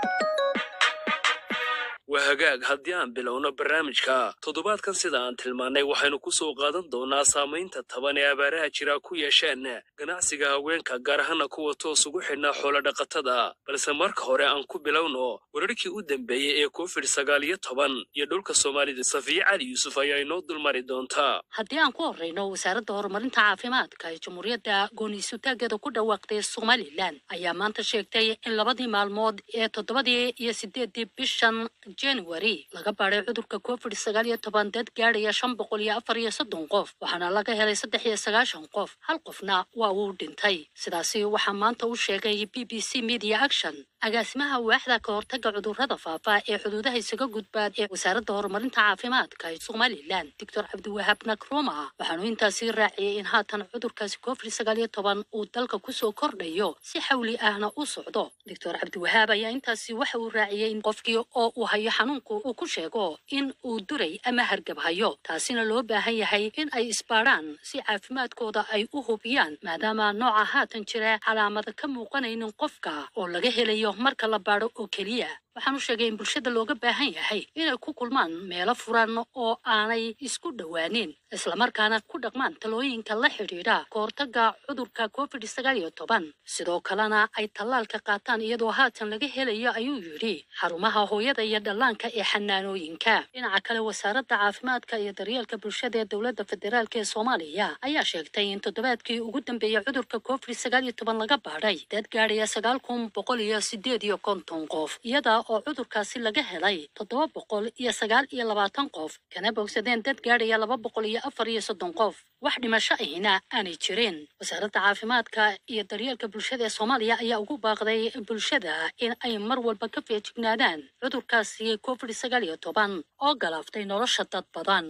waa hagaag haddii aan bilowno barnaamijka toddobaadkan sida aan tilmaannay waxaynu ku soo qaadan doonaa saamaynta taban ee abaaraha jira ku yeesheen ganacsiga haweenka gaar ahaana kuwa toos ugu xidhnaa xoolo dhaqatada balse marka hore aan ku bilowno wararkii u dambeeyey ee covid sagaal iyo toban iyo dhulka soomaalida safiye cali yuusuf ayaa inoo dulmari doontaa haddii aan ku horreyno wasaaradda horumarinta caafimaadka ee jamhuuriyadda gooniisutaageeda ku dhawaaqday somalilan ayaa maanta sheegtay in labadii maalmood ee toddobadii iyo sideedii bishan january laga baadhay cudurka covid sagaal iyo toban dad gaadhaya shan boqol iyo afar iyo soddon qof waxaana laga helay saddex iyo sagaashan qof hal qofna waa uu dhintay sidaasi waxaa maanta u sheegay b b c media action agaasimaha waaxda ka hortaga cudurrada faafa ee xuduudaha isaga gudbaad ee wasaaradda horumarinta caafimaadka ee somalilan doctor cabdiwahaab nakruma waxaanu intaasi raaciyey in haatan cudurkaasi covid sagaal iyo toban uu dalka kusoo kordhayo si xawli ahna u socdo doctor cabdiwahaab ayaa intaasi waxa uu raaciyey in qofkii oo uu hayo xanuunku uu ku sheego in uu duray ama hargab hayo taasina loo baahan yahay in ay isbaadhaan si caafimaadkooda ay u hubiyaan maadaama nooca haatan jira calaamada ka muuqanaynin qofka oo laga helayo marka la baadho oo keliya waxaanu sheegay in bulshada looga baahan yahay inay ku kulmaan meelo furan oo aanay isku dhowaanin islamarkaana ku dhaqmaan talooyinka la xidhiidha ka hortaga cudurka covid sagaal iyo toban sidoo kalena ay tallaalka qaataan iyadoo haatan laga helayo ayuu yidhi xarumaha hooyada iyo dhallaanka ee xanaanooyinka dhinaca kale wasaaradda caafimaadka iyo daryeelka bulshada ee dowladda federaalk ee soomaaliya ayaa sheegtay in toddobaadkii ugu dambeeyey cudurka covid sagaal iyo toban laga baadhay dad gaadhaya sagaal kun boqol iyo sideed iyo konton qof iyada oo cudurkaasi laga helay toddoba boqol iyo sagaal iyo labaatan qof kana bogsadeen dad gaadhaya laba boqol iyo afar iyo soddon qof wax dhimasho ahina aanay jirin wasaaradda caafimaadka iyo daryeelka bulshada ee soomaaliya ayaa ugu baaqday bulshada in ay mar walba ka feejignaadaan cudurkaasi covid sagaal iyo toban oo galaaftay nolosha dad badan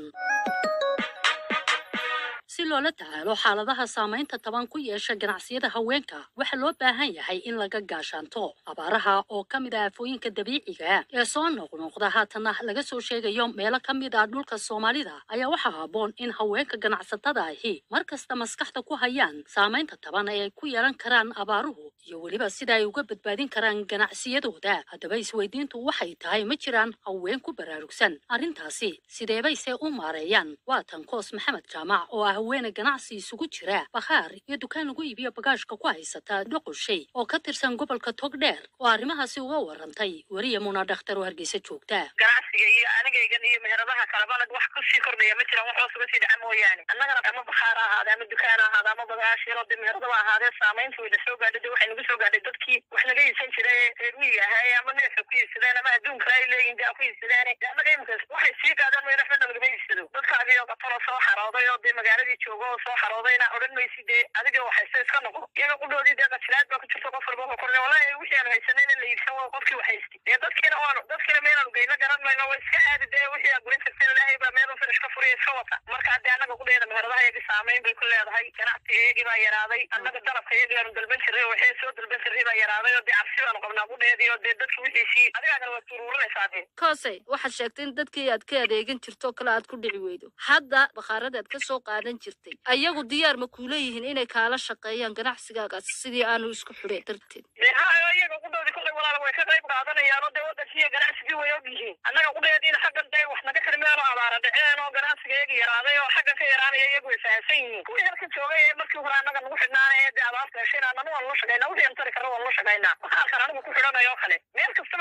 si loola tacaalo xaaladaha saamaynta taban ku yeesha ganacsiyada haweenka waxaa loo baahan yahay in laga gaashaanto abaaraha oo ka mid ah aafooyinka dabiiciga ee soo noqnoqda haatana laga soo sheegayo meelo ka mid ah dhulka soomaalida ayaa waxaa habboon in haweenka ganacsatada ahi mar kasta maskaxda ku hayaan saamaynta taban ee ay ku yeelan karaan abaaruhu iyo weliba sida ay uga badbaadin karaan ganacsiyadooda haddaba isweydiintu waxay tahay ma jiraan haween ku baraarugsan arrintaasi sideebayse u maareeyaan waa tan koos maxamed jaamac oo ah haweene ganacsi isugu jira bakhaar iyo dukaan lagu iibiyo bagaashka ku haysata dhoqoshay oo ka tirsan gobolka togdheer oo arrimahaasi uga warantay weriya muna dhakhtar oo hargeysa joogta ganacsiga iyo anigaygan iyo meheradaha kalebana wax kusii kordhaya ma jiraan wax hoos uga sii dhaca mooyaane annagana ama bakhaar ha ahaade ama dukaan ha ahaade ama bagaasha yaroo de meheradaba ahaadee saamaynta wayna soo gaadhay de waxay nagu soo gaadhay dadkii wax naga iibsan jiray ee reer miyiga ahaa ama neefka ku iibsadeen ama adduunka ay leeyihin de ku iibsadeen de annaga imikaas waxay sii gaadaan mayna waxba nagama iibsado dadkaagii qatalo soo xarooday oo dee magaaladii jooga oo soo xaroodayna odhan maysi dee adiga waxaysta iska noqo iyaga qudhoodii dee qajilaad baa ku jirta qof walba korne wallahi wixii aanu haysanayna la iibsan waa qofkii waxaysti dee dadkiina waanu dadkiina meenaanu geyna garan mayno waa iska aadi dee wixii aa gurin jirteen ilaahay baa meel finish ka furiya iska wata marka dee annaga qudheeda meheradaha iyagii saamayn bay ku leedahay ganacsiga iyagii baa yaraaday annaga dalabka iyagii aanu dalban jirray oo waxay soo dalban jirray baa yaraaday oo dee cabsi baanu qabnaa qudheedii oo dee dadki wixiisii adigaagana waad turuurinaysaa dee koosey waxaad sheegtay in dadkii aad ka adeegan jirto kale aad ku dhici weydo hadda bakhaaradaad ka soo qaadan jirtay ayagu diyaar ma kuu leeyihiin inay kaala shaqeeyaan ganacsigaagaas sidii aanu isku xidhay darteed dee ha iyaga qudhoodii kollay walaala way ka qayb qaadanayaan oo dee waddankiiyo ganacsigii way og yihiin annaga qudheediina xaggan dee wax naga xirmeen oo abaara dhaceen oo ganacsiga iyagii yaraaday oo xaggan ka yaraanaya iyagu way fahamsan yihiin kuwii halka joogay ee markii hore annaga nagu xidhnaanaya dee abaarta heshayna annana waan la shaqaynaa wixii aan tari karna waan la shaqaynaa bakhaarkan anigu ku xidhanayo kale meel kastaba dee aan ka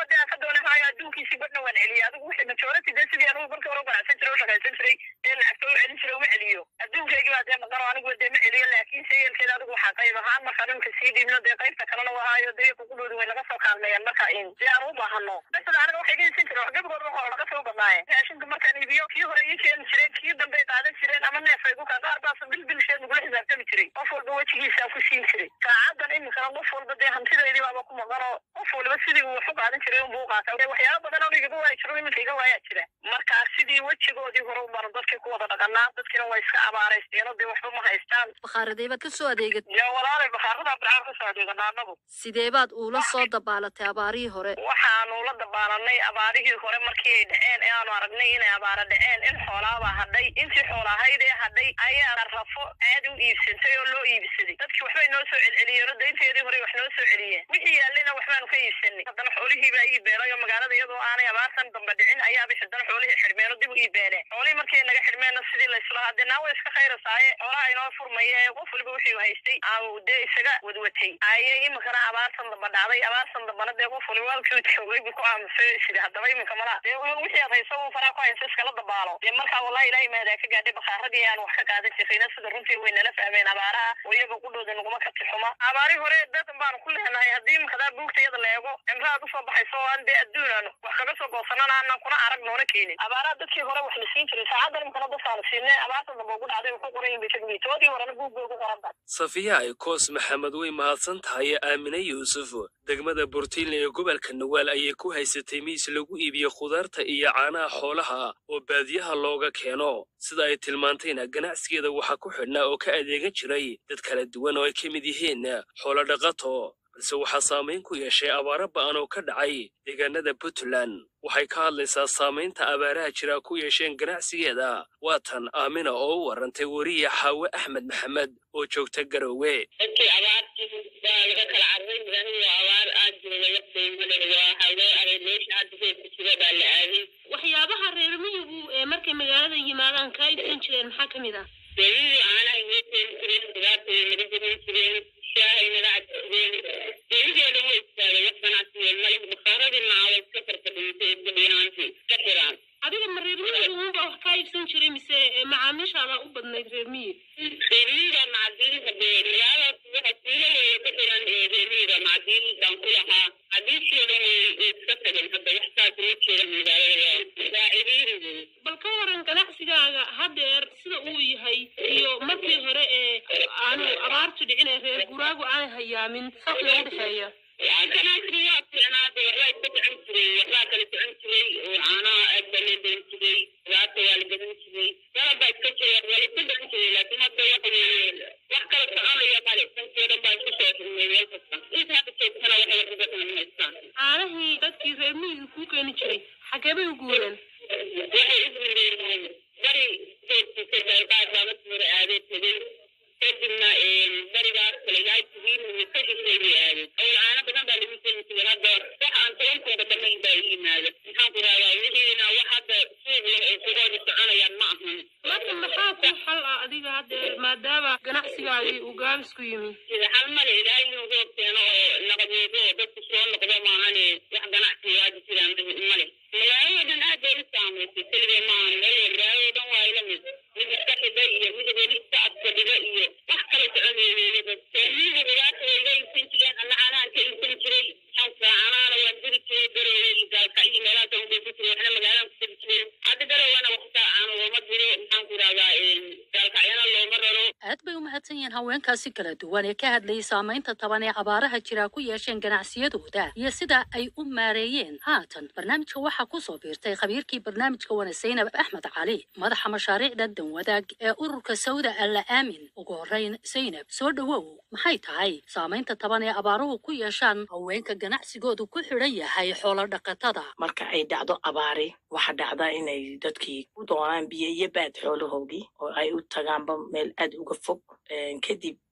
kalsoonahaayo adduunkiisi badhna waan celiyay adigu wixii majority dee sidii anigu markii hore u ganacsan jiray u shaqaysan jiray ee lacagta u celin jiray uma celiyo adduunkaygii baa dee maqano anigu dee ma celiyo laakiin sayelkeeda adigu waxaa qayb ahaan marka dhimka sii dhiibno dee qaybta kalena wahaayo dee kuqudhoodi way naga soo kaalmeeyaan marka in dee aan u baahano basada aniga waxay ka isin jiray wax gabagoodba hore laga soo badnaaye raashinka markaan iibiyo kii hore ii keeni jireen kii dambe ay qaadan jireen ama neef ay ku kaa qaar baas bil bilsheed nagula xisaabtami jiray qof walba wejigiisa ku siin jiray saacadan iminkana qof walba dee hantideydii baaba ku maqanoo qof waliba sidii uu wax u qaadan jiray unbuu u qaata waxyaaba badan oo igaga waayi jiro iminka iga waayaa jira markaa sidii wejigoodii hore ubaran dadkii ku wada dhaqanaa dadkiina way iska abaaraysteeno dee waxba ma haystaan bakhaaraday baad ka soo adeegatay yaa walaalay bakhaarada abdicaan ka soo adeeganaa anagu sidee baad uula soo dabaalatay abaarihii hore waxaanu la dabaalanay abaarihii hore markii ay dhaceen ee aanu aragnay inay abaara dhaceen in xoolaabaa hadhay intii xoolahayd ee hadhay ayaa rafo aad u iibsantay oo loo iibsaday dadkii waxbay noo soo celceliyeen oo daynteedii hore wax noo soo celiyeen wixii yaallayna waxbaanu ka iibsanay haddana xoolihii baa ii beelay oo magaalada iyadoo aanay abaartan dambe dhicin ayaaba haddana xoolihii xidhmeen oo dib u ii beeleen xoolihii markii naga xidhmeenna sidii layslahaa dee naa way iska khayrasaaye xoolaha inoo furmaya ee qof waliba wixii haystay aa dee isaga wadwatay ayay iminkana abaartan damba dhacday abaartan dambana dee qof waliba halkii joogay buu ku aamusay sida haddaba iminka malaa dee wixii aad hayso un faraa ku haysa iskala dabaalo dee markaa wallahi ilaahay maadaa ka gaadhay bakhaaradii aan wax ka qaadan jirayna sida runtii way nala fahmeen abaaraha oo iyaga qudhooda naguma kati xuma abaari hore dadan baanu ku leenahay haddii iminkadaa buugta iyada la eego cimraad usoo baxayso oo aan dee adduunan wax kaga soo goosanana aanan kuna arag noona keenin abaaraha dadkii hore wax la siin jiray saacadan iminkana dadkaanu siinay abaartan dambe ugu dhacday ku qoran yihin bay ka dhigay toodii horena buug bay ugu qoran tahay safiya ay koos maxamed way mahadsan tahay aamine yuusuf degmada burtiinle ee gobolka nawaal ayay ku haysatay miis lagu iibiyo khudaarta iyo caanaha xoolaha oo baadiyaha looga keeno sida ay tilmaantayna ganacsigeeda waxaa ku xidhnaa oo ka adeegan jiray dad kala duwan oo ay ka mid yihiin xoolo dhaqato balse waxaa saamayn ku yeeshay abaaro ba'an oo ka dhacay deegaanada puntland waxay ka hadlaysaa saamaynta abaaraha jira ku yeesheen ganacsigeeda waatan aamina oo u warantay weriye xaawe axmed maxamed oo joogta garowe dadkii abaartii baa laga kala carray magaaladu waa abaar aad jooga waqtiga leh waa hawee aray meesha hadda reerka jira baa la aaday waxyaabaha reer miyigu ee markay magaalada yimaadaan kaa iibsan jireen maxaa ka mid ah beerihii caanahay noo keeni jireen khudaartay naga gadan jireen shaahay naga cabsi jireen beeriheeda way istaagay wax ganacsiga male bakhaaradii macawa iska farfadhiisay gebiyahaantii iska xiraan adiga ma reer miyigu unba wax kaa iibsan jiray mise macaamiishaada u badnayd reer miyi reermiyiga macdiinka dee magaalada waxa siilaleeya ku xiran reermiyiga macdiin baan ku lahaa hadiisheedan way iska tageen hadda wax saas ma jira magaalada waa ciriiri bal ka waran ganacsigaaga haddeer sida uu yahay iyo markii hore ee aanu abaartu dhicin ee reer guraagu aanay hayaamin farqiga u dhexeeya ganacsiga waa fiicnaada waxbaa iska socon jiray waxbaa kala socon jiray oo caanaha aad baa loo gadan jiray khudaarta waa la gadan jiray dalabaa iska jira waa la iska gadan jiray laakiin hadda waxa weeye wax kala soconaya male dankii dhan baa isku soo xirmay meel kasta inta hadda joogtana waxay wax uga qaban haystaan caanahii dadkii reer miyiga kuu keeni jiray xagee bay u guureen waxay u guureen bari joogtiisa dalqaad baa markii hore aadee tegey kadibna barigaas kale ilaahay tigiin ka shisheeyay aadeen awal caano badan baa lagu keeni jiray hadda wax aan tobankooda dhammayn baa ii yimaada maxaan ku rahdaa wixiina wax hadda suuq leh ee sugooda soconayaan ma ahan marka maxaa kuu xal ah adiga haddeer maadaama ganacsigaagii uu gaabis ku yimi sida xal male ilaahay inuu roob keeno oo naqadeedo oo dadku soo noqdo maahane wax ganacsiga hadda jiraan male magaalada dhan aad bay u saamaysay keligee maahan meel magaalada dhan waa ila mid mid iska xidhay iyo mid weli iska adkadhiga iyo wax kala soconeeyay soomiyada dhibaata way iga iibsan jireen alla caanahan ka iibsan jiray xanka caanaana waan diri jiray garowe iyo gaalka iyo meelahaas aan udhoofi jiray waxna magaaladan ku diri jiray hadda garowana waxtaa aan looma diro maxaan ku rahdaa gaalkacyana looma raro aad bay u mahadsan yihiin haweenkaasi kala duwan ee ka hadlayay saamaynta taban ee abaaraha jira ku yeesheen ganacsiyadooda iyo sida ay u maareeyeen haatan barnaamijka waxaa ku soo biirtay khabiirkii barnaamijka wana zaynab axmed cali madaxa mashaariicda danwadaag ee ururka sawda alla aamin ugu horreyn zaynab soo dhowow maxay tahay saamaynta taban ee abaaruhu ku yeeshaan haweenka ganacsigoodu ku xidhan yahay xoolo dhaqatada marka ay dhacdo abaari waxa dhacda inay dadkii u doonaan biyo iyo baad xoolahoodii oo ay u tagaanba meel aad uga fog kadib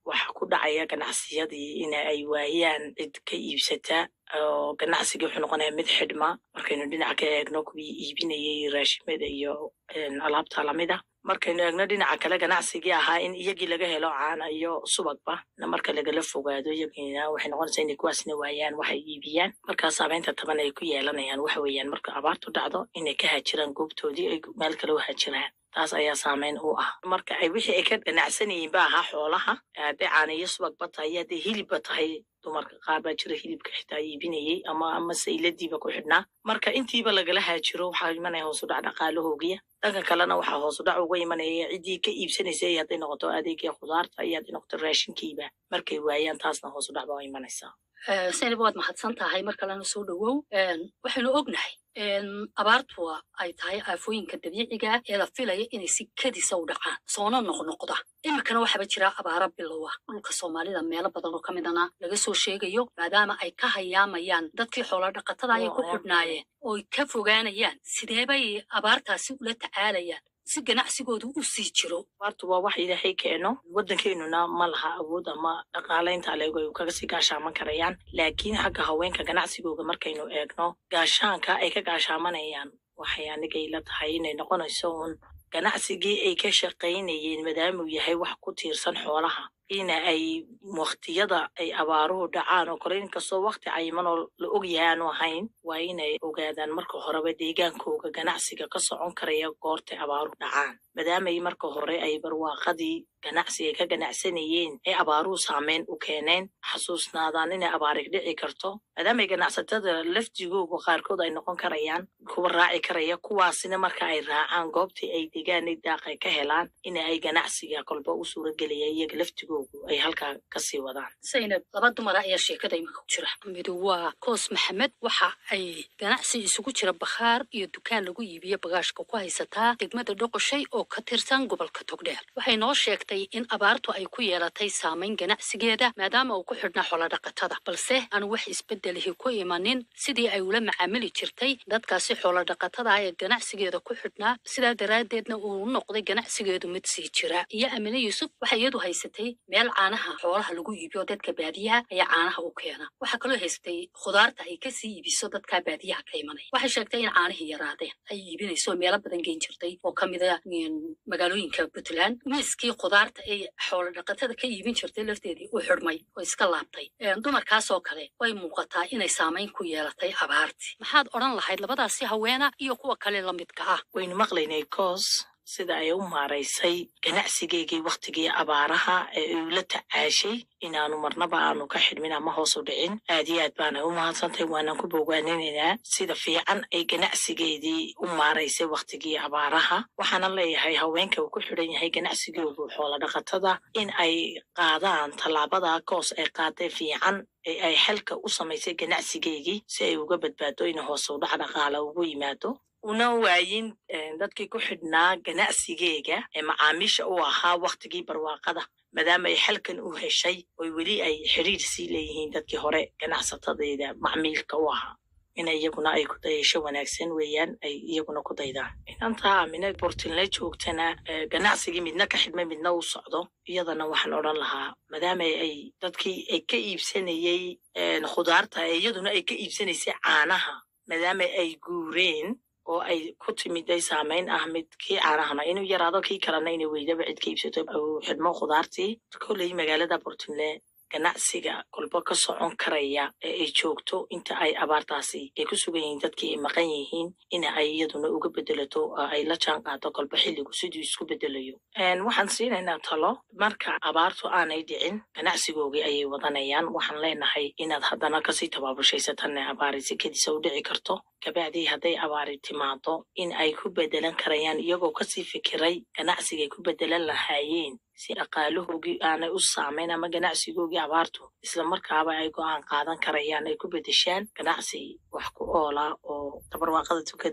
waxa ku dhacaya ganacsiyadii in ay waayaan cid ka iibsata oo ganacsigii wuxuu noqonaya mid xidhma markaynu dhinaca ka eegno kuwii iibinayay raashimada iyo een, alaabta lamida markaynu eegno dhinaca kale ganacsigii ahaa in iyagii laga helo caana iyo subagba na marka lagala fogaado iyagiina waxay noqonaysaa inay kuwaasna waayaan waxay iibiyaan markaa saameynta taban ay ku yeelanayaan waxa weeyaan marka abaartu dhacdo inay ka hajiraan goobtoodii ay meel kale u hajiraan taas ayaa saameyn u ah marka ay wixii ay ka ganacsanayeen ba ahaa xoolaha hadday caana iyo subagba tahay hadday hilibba tahay dumarka qaar baa jira hilibka xitaa iibinayay ama ama sayladiiba ku xidhnaa marka intiiba lagala haajiro waxaa imanaya hoos u dhac dhaqaalahoogiya dhanka kalena waxaa hoos u dhac uga imanaya ciddii ka iibsanaysay hadday noqoto adeegii khudaarta iyo hadday noqoto raashinkiiba markay waayaan taasna hoos u dhac baa imanaysaa Eh, zaynab waad mahadsan tahay mar kalena soo dhowow Een, waxaynu ognahay in abaartu ay tahay aafooyinka dabiiciga ah ee la filaya inay si kadisa u dhacaan soona noqnoqda iminkana waxaaba jira abaara bilowa dhulka soomaalida meelo badan oo ka midana laga soo sheegayo maadaama ay ka hayaamayaan dadkii xoola dhaqatada ay ku xidhnaayeen oo ay ka fogaanayaan sideebay abaartaasi ula tacaalayaan si ganacsigoodu u sii jiro abaartu waa wax ilaahay keeno waddankeenuna ma laha awood ama dhaqaalaynta aleego ay kaga sii gaashaaman karayaan laakiin xagga haweenka ganacsigooga markaynu eegno gaashaanka ay ka gaashaamanayaan waxay anigay la tahay inay noqonayso uun ganacsigii ay ka shaqaynayeen maadaamuu yahay wax ku tiirsan xoolaha ina ay waktiyada ay abaaruhu dhacaan oo kale inkastoo wakti cayiman oo la ogyahay aanu ahayn waa inay ogaadaan marka horeba deegaankooga ganacsiga ka socon karaya goortay abaaruhu dhacaan maadaamay marka hore ay barwaaqadii ganacsiga ka ganacsanayeen ee abaaruhu saameyn u keeneen xasuusnaadaan inay abaarig dhici karto maadaamay ganacsatada lafdigooga qaarkood ay noqon karayaan kuwa raaci karaya kuwaasina marka ay raacaan goobtii ay degaan daaqay ka helaan ina ay ganacsiga kolba u suuragelaya iyaga laftigoogu ay halkaa kasii wadaan zaynab laba dumara ayaa sheekada iminka ku jira midu waa koos maxamed waxa ay ganacsi isugu jira bakhaar iyo dukaan lagu iibiyo bagaashka ku haysataa degmada dhoqoshay oo ka tirsan gobolka togdheer waxay noo sheegtay in abaartu ay ku yeelatay saamayn ganacsigeeda maadaama uu ku xidhnaa xoolodhaqatada balse aanu wax isbedelihi ku imanin sidii ay ula macaamili jirtay dadkaasi xoolodhaqatada ah ee ganacsigeeda ku xidhnaa sidaa daraaddeedna uu noqday ganacsigeedu mid sii jira iyo amine yuusuf waxay iyadu haysatay meel caanaha xoolaha lagu iibiyo dadka baadiyaha ayaa caanaha u keena waxaa kaloo haysatay khudaarta ay kasii iibiso dadka baadiyaha ka imanaya waxay sheegtay in caanihii yaraadeen ay iibinayso meelo badan geen jirtay oo ka mida magaalooyinka puntland miiskii khudaarta ay xoolo dhaqatada ka iibin jirtay lafteedii u xidhmay oo iska laabtay dumarkaas oo kale way muuqataa inay saamayn ku yeelatay abaartii maxaad odhan lahayd labadaasi haweena iyo kuwa kale la midka ah waynu maqlaynay koos sida ay u maaraysay ganacsigeygii wakhtigii abaaraha ee uu la tacaashay inaanu marnaba aanu ka xidhmin ama hoos u dhicin aad iyo aad baana u mahadsantahay waanaan ku bogaaninaynaa sida fiican ay ganacsigeedii u maaraysay wakhtigii abaaraha waxaana leeyahay haweenka uu ku xidhan yahay ganacsigoodu xoola dhaqatada in ay qaadaan tallaabada koos ay qaadee fiican ee ay xalka u samaysay ganacsigeygii si ay uga badbaado in hoos u dhac dhaqaala ugu yimaado una waayin dadkii ku xidhnaa ganacsigeega ee macaamiisha u ahaa wakhtigii barwaaqada maadaama ay xalkan u heshay oy weli ay xidhiir sii leeyihiin dadkii hore ganacsatadeeda macmiilka u ahaa in iyaguna ay ku dayasho wanaagsan weeyaan ay iyaguna ku daydaan inantaa amine bortinle joogtana ganacsigii midna ka xidhmay midna u socdo iyadana waxaan odhan lahaa maadaama ay dadkii ay ka iibsanayey khudaarta ee iyaduna ay ka iibsanaysay caanaha maadaama ay guureen oo ay ku timiday saamayn ah mid kii caanahana inuu yaraado kii kalena inay weydaba cid ka iibsato uu xidhmo khudaartii kolley magaalada portland ganacsiga kolba ka socon karaya ee ay joogto inta ay abaartaasi ay ku sugan yihiin dadkii ay maqan yihiin ina ay iyaduna uga bedelato oo ay la jaan qaado kolba xilligu siduu isku bedelayo waxaan siinaynaa talo marka abaartu aanay dhicin ganacsigoogii ayay wadanayaan waxaan leenahay inaad haddana kasii tabaabushaysatan abaari sikadiisa u dhici karto kabacdii hadday abaari timaado in ay ku bedelan karayaan iyagoo kasii fikiray ganacsigay ku bedelan lahaayeen si dhaqaalahoogii aanay u saamayn ama ganacsigoogii abaartu islamarkaaba ay go'aan qaadan karayaan ay ku bedeshaan ganacsi wax ku oola oo tabarwaaqadatu ka duwan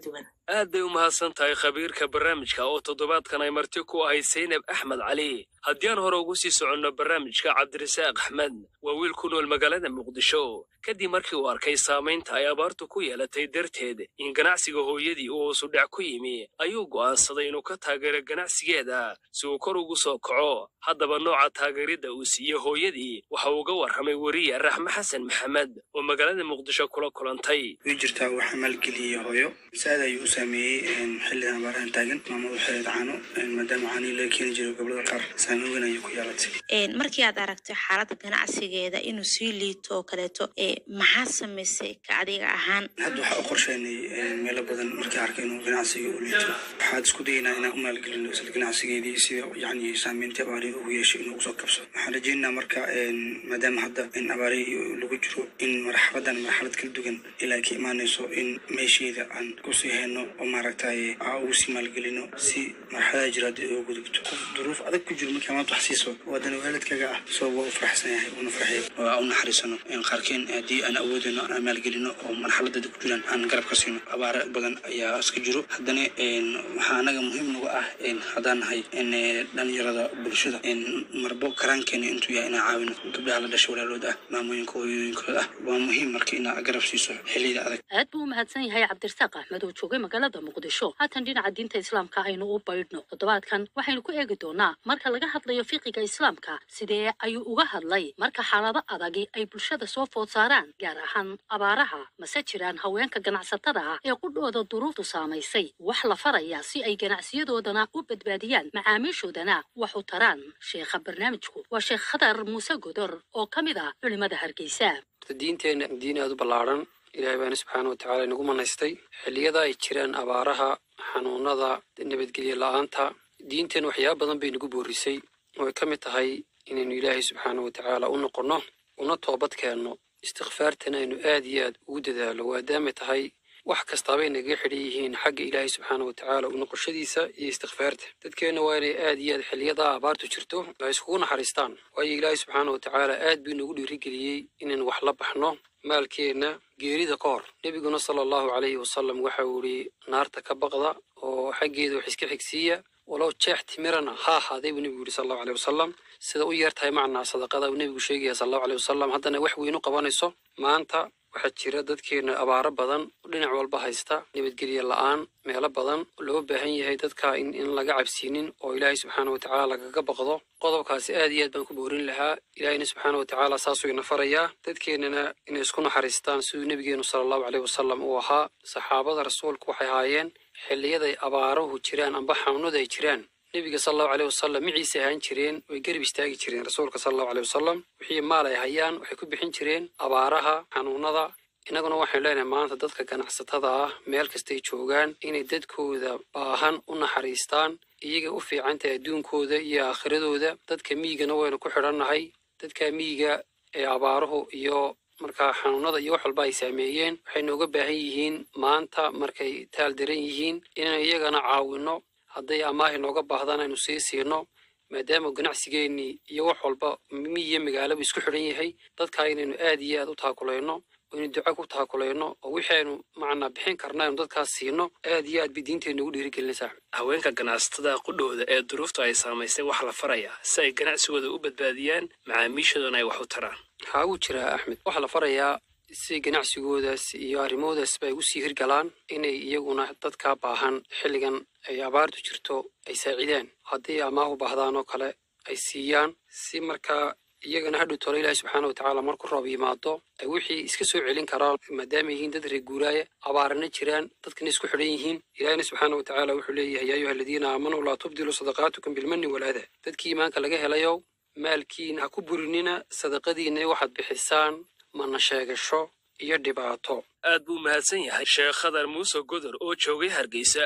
aad bay u mahadsan tahay khabiirka barnaamijka oo toddobaadkan ay marti ku ahayd saynab axmed cali haddii aan hore ugu sii soconno barnaamijka cabdirasaaq axmed waa wiil ku nool magaalada muqdisho kadib markii uu arkay saamaynta ay abaartu ku yeelatay darteed in ganacsiga hooyadii uu hoosu dhac ku yimi ayuu go'aansaday inuu ka taageero ganacsigeeda si uu kor ugu soo kaco haddaba nooca taageeridda uu siiyey hooyadii waxa uu uga warramay weriye raxme xasan maxamed oo magaalada muqdisho kula kulantay way jirtaa waxaa maalgeliyey hooyo saad ayuu u saameeyey xilligan abaarahan taagan maamadu waxay caano maadaama caanii laga keeni jiray gobolada qaar saameyn weyn ayay ku yeelatay markii aad aragto xaaladda ganacsigeeda inuu sii liito oo kaleeto maxaa samaysay ka adiga ahaan hadda waxaa u qorsheynay meelo badan markii arkay inuu ganacsiga u liito waxaad isku dayaynaa inaan u maalgelino isla ganacsigeedii sida yani saameyntii abaari ugu yeeshay inuu usoo kabso waxaan rajaynaynaa marka maadaama hadda in abaari lagu jiro in marxaladan marxalad kala duwan ilaa ka imaanayso in meesheeda aan kusii hayno oo maaragtay aa ugu sii maalgelino si marxalada jira haddii uga gudubto qof duruuf adag ku jiro markii maanta wax siiso waadana waalidkaga ah soo waa u faraxsan yahay una farxay oo aan u naxariisano qaarkeen haddii aan awoodino aan maalgelino oo marxaladada ku jiraan aan garab ka siino abaare badan ayaa iska jiro haddana waxaa anaga muhiim nagu ah haddaan nahay dhalinyarada bulshada marbo karaankeena intuu yahay inaan caawino gabdhaha la dhashay walaalood ah maamooyinka hooyooyinkooda ah waa muhiim marka inaa garab siiso xilliyada adag aad buu u mahadsan yahay cabdirasaaq axmed oo joogay magaalada muqdisho haatan dhinaca diinta islaamka aynu u baydhno toddobaadkan waxaynu ku eegi doonaa marka laga hadlayo fiqiga islaamka sidee ayuu uga hadlay marka xaalado adagi ay bulshada soo food saaraan gaar ahaan abaaraha mase jiraan haweenka ganacsatada ah ee qudhooda duruuftu saamaysay wax la faraya si ay ganacsiyadoodana u badbaadiyaan macaamiishoodana wax u taraan sheekha barnaamijku waa sheekh khadar muuse godor oo ka mid ah culimada hargeysa diinteenna diin aad u ballaaran ilaahay baana subxaana wa tacaala inagu manaystay xilliyada ay jiraan abaaraha xanuunada nabadgelyo la-aanta diinteen waxyaaba badan bay nagu boorisay oo ay ka mid tahay inaynu ilaahay subxaana wa tacaala u noqonno una toobad keenno istikfaartana aynu aad iyo aad ugu dadaalo waadaamay tahay wax kastaabay nagaga xidhan yihiin xagga ilaahay subxaana wa tacaala u noqoshadiisa iyo istikfaarta dadkeenna waa inay aad iyo aad xilliyada abaartu jirto ay iskugu naxariistaan waayo ilaahay subxaana wa tacaala aad buu inagu dhiirigeliyey inaynu wax la baxno maalkeenna geerida ka hor nebiguna sala allahu calayhi wasalam waxa uu ihi naarta ka baqda oo xaggeeda wax iska xigsiiya walow jeex timirana ha ahaaday buu nebigu yihi sal allahu aleyh wasalam sida u yar tahay macnaa sadaqada uu nebigu sheegaya sal allahu aleyh wasalam haddana wax weyn u qabanayso maanta waxaa jira dadkeena abaaro badan oo dhinac walba haysta nabadgelye la-aan meelo badan loo baahan yahay dadka in in laga cabsiinin oo ilaahay subxaana wa tacaala lagaga baqdo qodobkaasi aad iyo aad baan ku boorin lahaa ilaahayna subxaana wa tacaala saasuu ina farayaa dadkeennana inay isku naxariistaan siduu nebigeenu sala allahu caleyh wasalam uu ahaa saxaabada rasuulku waxay ahaayeen xilliyaday abaaruhu jiraan amba xanuunadu ay jiraan nebiga sala allahu caleyh wasalam miciisa ahaan jireen way garab istaagi jireen rasuulka sala allahu caleyh wasalam wixii maal ay hayaan waxay ku bixin jireen abaaraha xanuunada innaguna waxaynu leenahay maanta dadka ganacsatada ah meel kastay joogaan inay dadkooda baahan u naxariistaan iyaga u fiicantahay adduunkooda iyo aakhiradooda dadka miyigana waynu ku xidhannahay dadka miyiga ee abaaruhu iyo markaa xanuunada iyo wax walba ay saameeyeen waxay nooga baahan yihiin maanta markay taal daran yihiin inaynu iyagana caawinno hadday amaahi nooga baahdaan aynu sii siino maadaama ganacsigeennii iyo wax walba miyiyo magaalaba isku xidhan yahay dadkaa inaynu aad iyo aad u taakulayno aynu duco ku taakulayno oo wixii aynu macnaa bixin karna aynu dadkaas siino aad iyo aad bay diinteenna ugu dhiirigelinaysaa haweenka ganacsatada qudhooda ee duruuftu ay saamaysay wax la faraya si ay ganacsigooda u badbaadiyaan macaamiishoodana ay wax u taraan waxaa uu jiraa axmed waxaa la farayaa si ganacsigoodaas iyo arrimahoodaasba ay usii hirgalaan inay iyaguna dadka baahan xilligan ay abaartu jirto ay saacidaan haddii amaah u baahdaan oo kale ay siiyaan si markaa iyagana hadhow tolo ilaahi subxaana watacaala marku roob yimaado ay wixii iska soo celin karaan maadaama yihiin dad reer guuraaya abaarana jiraan dadkana isku xidhan yihiin ilaahina subxaana watacaala wuxuu leeyahay yaa ayuha aladiina aamanuu laa tubdiluu sadaqaatukum bilmanni walaada dadkii iimaanka laga helayow maalkiina ha ku burinina sadaqadiina waxaad bixisaan mana sheegasho iyo dhibaato aad buu mahadsan yahay sheekh khadar muuse godor oo joogay hargeysa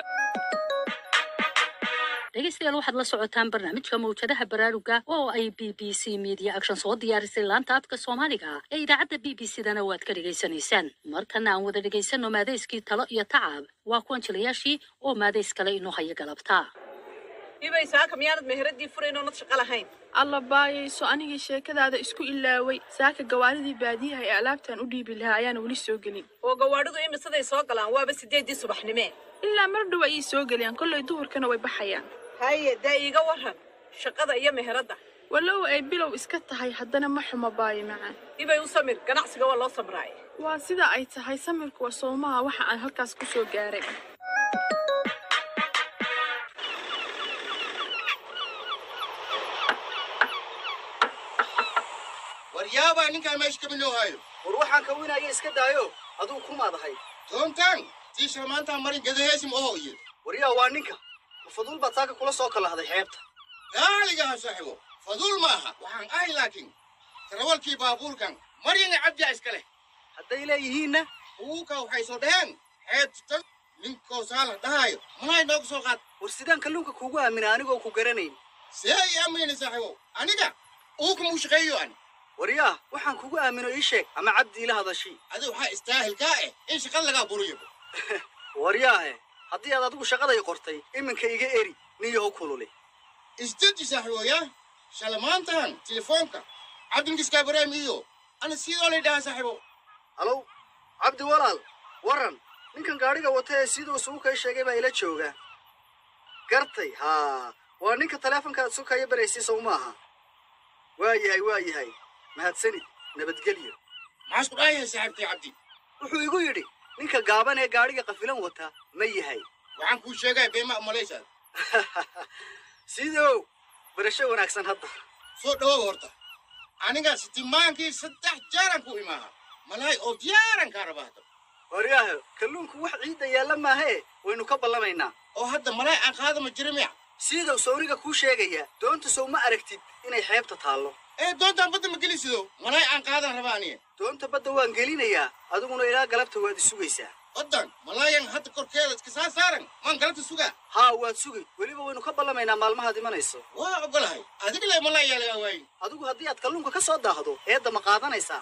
dhegeystayaal waxaad la socotaan barnaamijka mawjadaha baraaruga oo ay b b c media action soo diyaarisay laanta afka soomaaliga ee idaacadda b b c dana waad ka dhegaysanaysaan markana aan wada dhegaysano maadayskii talo iyo tacab waa kuwan jilayaashii oo maadays kale inoo haya galabta ibay saaka miyaanad meheradii furayn oonad shaqo lahayn alla baayayso anigii sheekadaada isku ilaaway saaka gawaaridii baadiyaha ee alaabtan u dhiibi lahaa ayaana weli soo gelin oo gawaadhidu imisaday soo galaan waaba sideedii subaxnimee ilaa mar dhow ayay soo geliyaan kollay duhurkana way baxayaan haye dee iiga waran shaqada iyo meheradda walow ay bilow iska tahay haddana ma xumo baayo macaan ibay u samir ganacsiga waa loo samraay waa sida ay tahay samirku waa soomaha waxa aan halkaas ku soo gaaray waryaabaa ninkaan meesha ka miloo hayo war waxaan ka winaya iska daayo aduu ku maadahay toontaan tiisha maantaan marin gadaheesim oho iyo waryaa waa ninka ma faduul baad saaka kula soo kalahday xeebta gaaligaha saaxibo faduul maaha waxaan ahay laakiin tarawalkii baabuurkan maryana cabdiya iska leh hadday leeyihiinna uguka waxay soo dhaheen xeebta ninkoo saala dhahaayo malay nooga soo qaad war sidaan kalluunka kuugu aamina anigoo ku garanayn see i aaminayna saaxibo aniga uguka muu shaqeeyo ani waryaa waxaan kugu aamino ii sheeg ama cabdi ila hadashii adi waxaa istaahilkaa eh in shaqada lagaa buriyo waryaahe haddii aad adigu shaqaday qortay iminka iga eri niyahow kulule isdeji saaxiiboya shalamaantan telefoonka cabdinkiska ibraahim iyo ana sidoo lay dhahaa saaxiibo halow cabdi walaal waran ninkan gaadhiga wata ee siduu suukay sheegay baa ila jooga gartay haa waa ninka taleefonkaad sukaya baraysay sow maaha waa yahay waa yahay mahadsanid nabadgelyo maxaa isku dhaayahay saaxiibkii cabdi wuxuu igu yidhi ninka gaaban ee gaadhiga qafilan wata ma yahay waxaan kuu sheegaya beema umalaysaad sidow barasho wanaagsan hadda soo dhawow horta aniga sitimaankii saddex jaaran ku imaaha malaay oo diyaaran kaa raba hadda waryaahe kalluunku wax ciidda yaalla maahee waynu ka ballamaynaa oo hadda malaay aan qaadama jira miya sidow sawriga kuu sheegaya doonta sow ma aragtid inay xeebta taallo ee doontaan badda ma gelisido malaay aan qaadan rabaa aniga doonta badda waan gelinayaa adiguna ilaa galabta waad isugaysaa baddan malaayan hadda korkeeda iska saa saaran maan galabta sugaa haa waad sugay weliba waynu ka ballamaynaa maalmahaad imanayso waa ogolahay adiga le malaay yaa lagaa waayi adigu haddii aad kalluunka ka soo daahdo eedda ma qaadanaysaa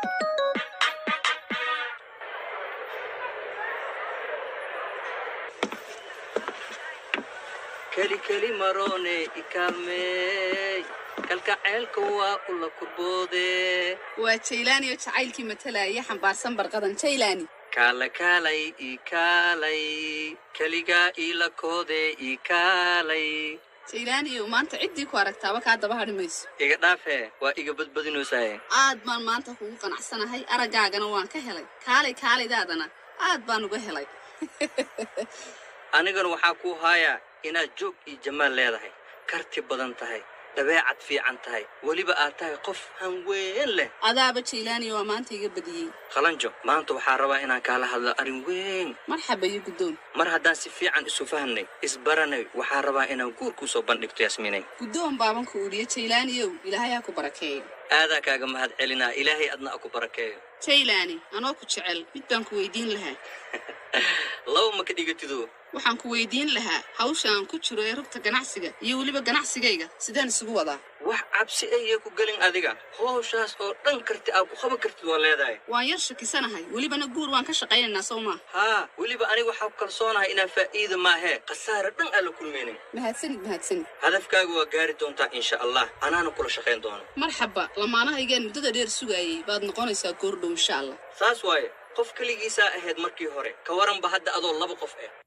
keli keli marone ikaalmeey kalkaceelka waa ula kurboode waa jaylaani oo jacaylkii matalaya xambaarsan barqadan jaylaani kaala kaalay ikaalay keligaa iila koode ikaalay jaylaani oo maanta ciddii ku aragtaaba kaa daba hadhi mayso iga dhaafe waa iga badbadinaysaye aad baan maanta kugu qanacsanahay araggaagana waan ka helay kaalay kaalaydaadana aad baan uga helay anigana waxaa kuu haayaa inaad joog iyo jamaal leedahay karti badan tahay dabeecad fiican tahay weliba aad tahay qof hanween leh adaaba jaylaani waa maanta iga badiyey qalanjo maanta waxaa rabaa inaan kaala hadlo arrin weyn marxaba iyo guddoon mar haddaan si fiican isu fahnay isbaranay waxaa rabaa inaan guur kuu soo bandhigto yasmiinay guddoon baaban ku udhiya jaylaaniyow ilaahay ha ku barakeeyo aadaa kaaga mahad celinaa ilaahay adna a ku barakeeyo jaylaani anoo ku jecel mid baan ku weydiin lahaa laba ma ka dhigatido waxaan ku weydiin lahaa hawsha aan ku jiro ee rugta ganacsiga iyo weliba ganacsigayga sidaan isugu wadaa wax cabsi ayay ku gelin adiga howshaas oo dhan karti aad ku qaban kartid waa leedahay waan yar shakisanahay welibana guur waan ka shaqaynaynaa sow maa haa weliba aniga waxaa ku kalsoonahay inaan faa'iida maahee khasaare dhan aan la kulmaynin mahadsanid mahadsanid hadafkaaga waa gaari doontaa insha allah anaana kula shaqayn doono marxaba lamaanahaygaan muddada dheer sugaayay baad noqonaysaa goordhow insha allah saas waaye qof keligiisaa ahayd markii hore ka waranba hadda adoo laba qof ah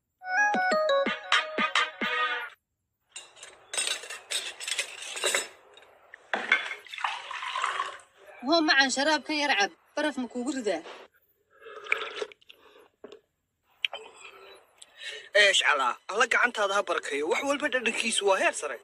hoo macan sharaabkan yar cab baraf ma kuugu ridaa eesh calaa alla gacantaada ha barakayo wax walba dhadhankiisu waa heer sare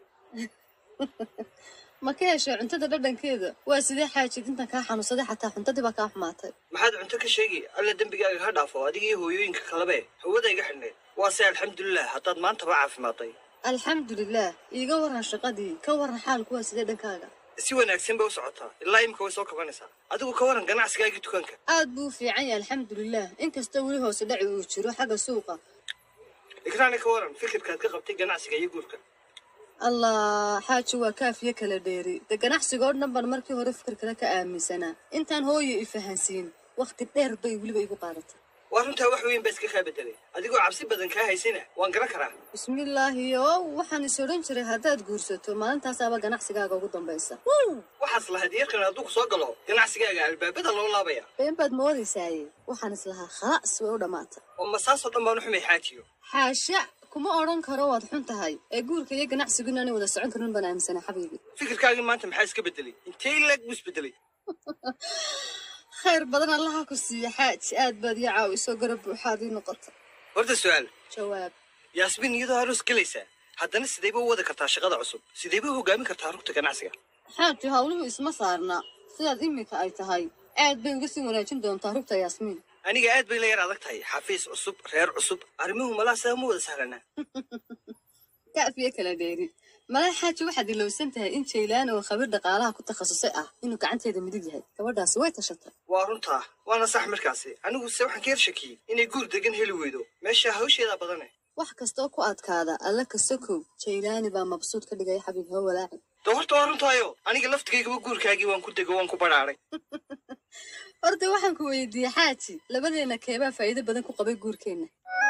ma ka heshay cuntada dhadhankeeda waa sidee xaajid intan kaa xanuunsaday xataa cuntadii baa kaa xumaatay maxaad cunto ka sheegi alla dembigaaga ha dhaafo adiga iyo hooyooyinka kalebe hawada iga xidhneed waase alxamdulilah haddaad maantaba caafimaatay alxamdulilaah iiga waran shaqadii ka waran xaalku waa sidee dhankaaga si wanaagsan bay u socotaa ilaa imika way soo kabanaysaa adigu ka waran ganacsigaagii dukaanka aad buu u fiican yahay alxamdulilaah inkastoo weli hoose dhaci uu jiro xagga suuqa ikraani ka waran fikirkaad ka qabtay ganacsiga iyo guurka allah xaaji waa kaafiye kala dheeri de ganacsiga oo dhan baan markii hore fikir kale ka aaminsanaa intaan hooyo i fahansiin wakhti dheer bay weliba igu qaadatay waa runtaa wax weyn baa iska kaa bedelay adigoo cabsi badan kaa haysana waan garan karaa bismillaahi oo waxaan is odhan jiray haddaad guursato maalintaasaaba ganacsigaaga ugu dambaysa waxaas lahayd yarkan hadduu ku soo galo ganacsigaaga albaabada loo laabaya been baad moodaysaye waxaan islahaa khalaas way u dhammaata oo masaasoo dhan baan u xumay xaajiyo xaasha kuma odhan karo waad xun tahay ee guurka iyo ganacsigu inaanay wada socon karin baan aaminsanaa xabiibi fikirkaagii maanta maxaa iska bedelay intee leeg buu isbedelay khayr badan allaha ku siiya xaaji aad baad ii caawiso garab buuxaad ii noqota horta su-aal jawaab yaasmiin iyadoo aroos gelaysaa haddana sidayba u wadi kartaa shaqada cusub sidayba u hogaamin kartaa rugta ganacsiga xaaji hawluhu isma saarna sidaad iminka ay tahay aad bay uga sii wanaajin doontaa rugta yaasmiin aniga aad bay la yar adag tahay xafiis cusub reer cusub arrimuhu malaa sidaa ma wada sahlanaa kaafiye kala dheeri malaa xaaji waxaad ilowsan tahay in jaylaan oo khabiir dhaqaalaha ku takhasusay ah inuu gacanteeda midig yahay gabadhaasi way tashatay waa runtaa waana sax markaasi anigu se waxaan ka yar shakiyey inay guur degan heli weydo meesha hawsheedaa badane wax kastoo ku adkaada alla ka sokow jaylaani baa mabsuud ka dhigaya xabiib ha walaaci de horta waa runtaayo aniga laftigaygaba guurkaagii waan ku dego waan ku badhaaray horta waxaan ku weydiiyey xaaji labadeena keebaa faa'iido badan ku qabay guurkeenna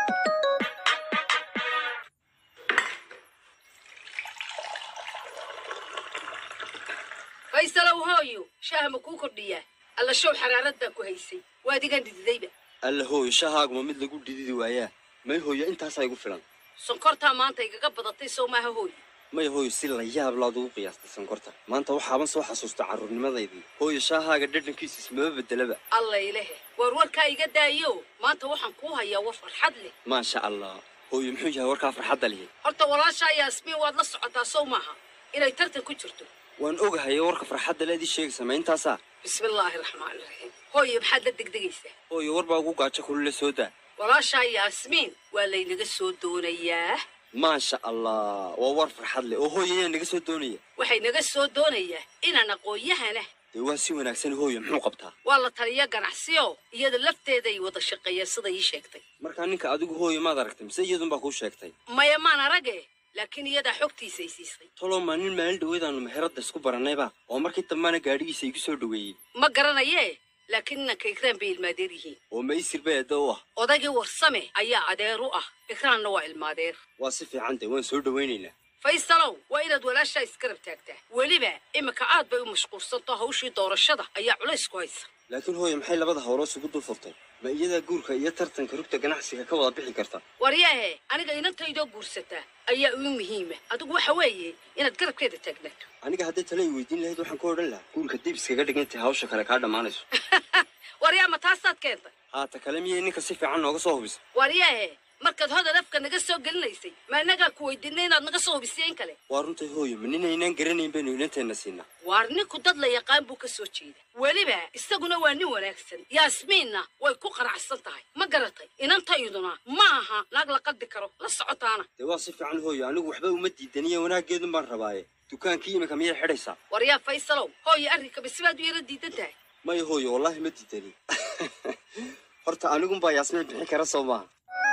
faysalow hooyo shaaha ma kuu kordhiyaa alla show xaraarad baa ku haysay waa adigan dhididayba alla hooyo shahaaguma mid lagu dhididi waayaa may hooyo intaasaa igu filan sonkortaa maanta igaga badatay sow maaha hooyo may hooyo si la yaab laad ugu qiyaastay sonkorta maanta waxaaban soo xasuusta carruurnimadaydii hooyo shaahaaga dhadhankiisa ismaba bedelaba alla ilahe war warkaa iga daayo maanta waxaan kuu hayaa war farxad leh maasha allah hooyo muxuu yahay warkaa farxadda lihi horta walaashaa yaasmiin waad la socotaa sow maaha inay tartan ku jirto waan ogahay warka farxadda leedii sheegaysa ma intaasaa bismillaahi raxmaani raxiim hooyo maxaad la degdegaysaa hooyo warbaa ugu gaajo kulule soo daa walaashaa yaasmiin waa laynaga soo doonayaa maasha allah waa war farxad leh oo hooyo ayaa naga soo doonaya waxay naga soo doonayaa inaan aqoon-yahana dee waa si wanaagsan hooyo muxuu qabtaa waa la taliya ganacsiyo iyada lafteeday wada shaqeeyeen sida ii sheegtay markaa ninka adigu hooyo maad aragtay mise iyadunbaa kuu sheegtay maya maan arage laakiin iyadaa xogtiisa ay siisay toloo maa nin maalin dhaweedaanu meheradda isku barannayba oo markii dambana gaadhigiisa igu soo dhoweeyey ma garanayee laakiin inanka ikraan bay ilmaadeer yihiin oo ma isir bay adda u ah odaygii warsame ayaa adeer u ah ikraanna waa ilmaadeer waa si fiican dee waan soo dhowaynaynaa faysalow waa inaad walaashaa isgarab taagtaa weliba iminka aad bay u mashquulsanto hawshii doorashada ayaa culays ku haysa laakiin hooyo maxay labada howlood isugu dul furtay ma iyadaa guurka iyo tartanka rugta ganacsiga ka wada bixi karta waryaahe aniga inantaydoo guursataa ayaa uu muhiima adigu waxa weeye inaad garabkeeda taagnaato aniga hadday tale ay weydiin lahayd waxaan ku odhan lahaa guurka dib iskaga dhigantay hawsha kale kaa dhammaanayso waryaa ma taasaad keentay haata kale miyay ninka si fiican nooga soo hubisa waryaahe markaad hodar afka naga soo gelinaysay ma innagaa ku weydiinay inaad naga soo hubisay in kale waa runtay hooyo ma ninaynaan garanayn baynu inanteenna siinaa waar ninku dad la yaqaan buu ka soo jeeda weliba isaguna waa nin wanaagsan yaasmiinna way ku qanacsan tahay ma garatay inantayduna ma aha naag la qaldi karo la socotaana dee waa si fiican hooyo anigu waxba uma diidaniya wanaaggeedun baan rabaaye dukaankii iminka miyay xidhaysaa waryaa faysalow hooyo arrinkaba sibaad u yara diidan tahay maya hooyo wallaahi ma diidani horta anigunbaa yaasmiin bixin kara soo maaha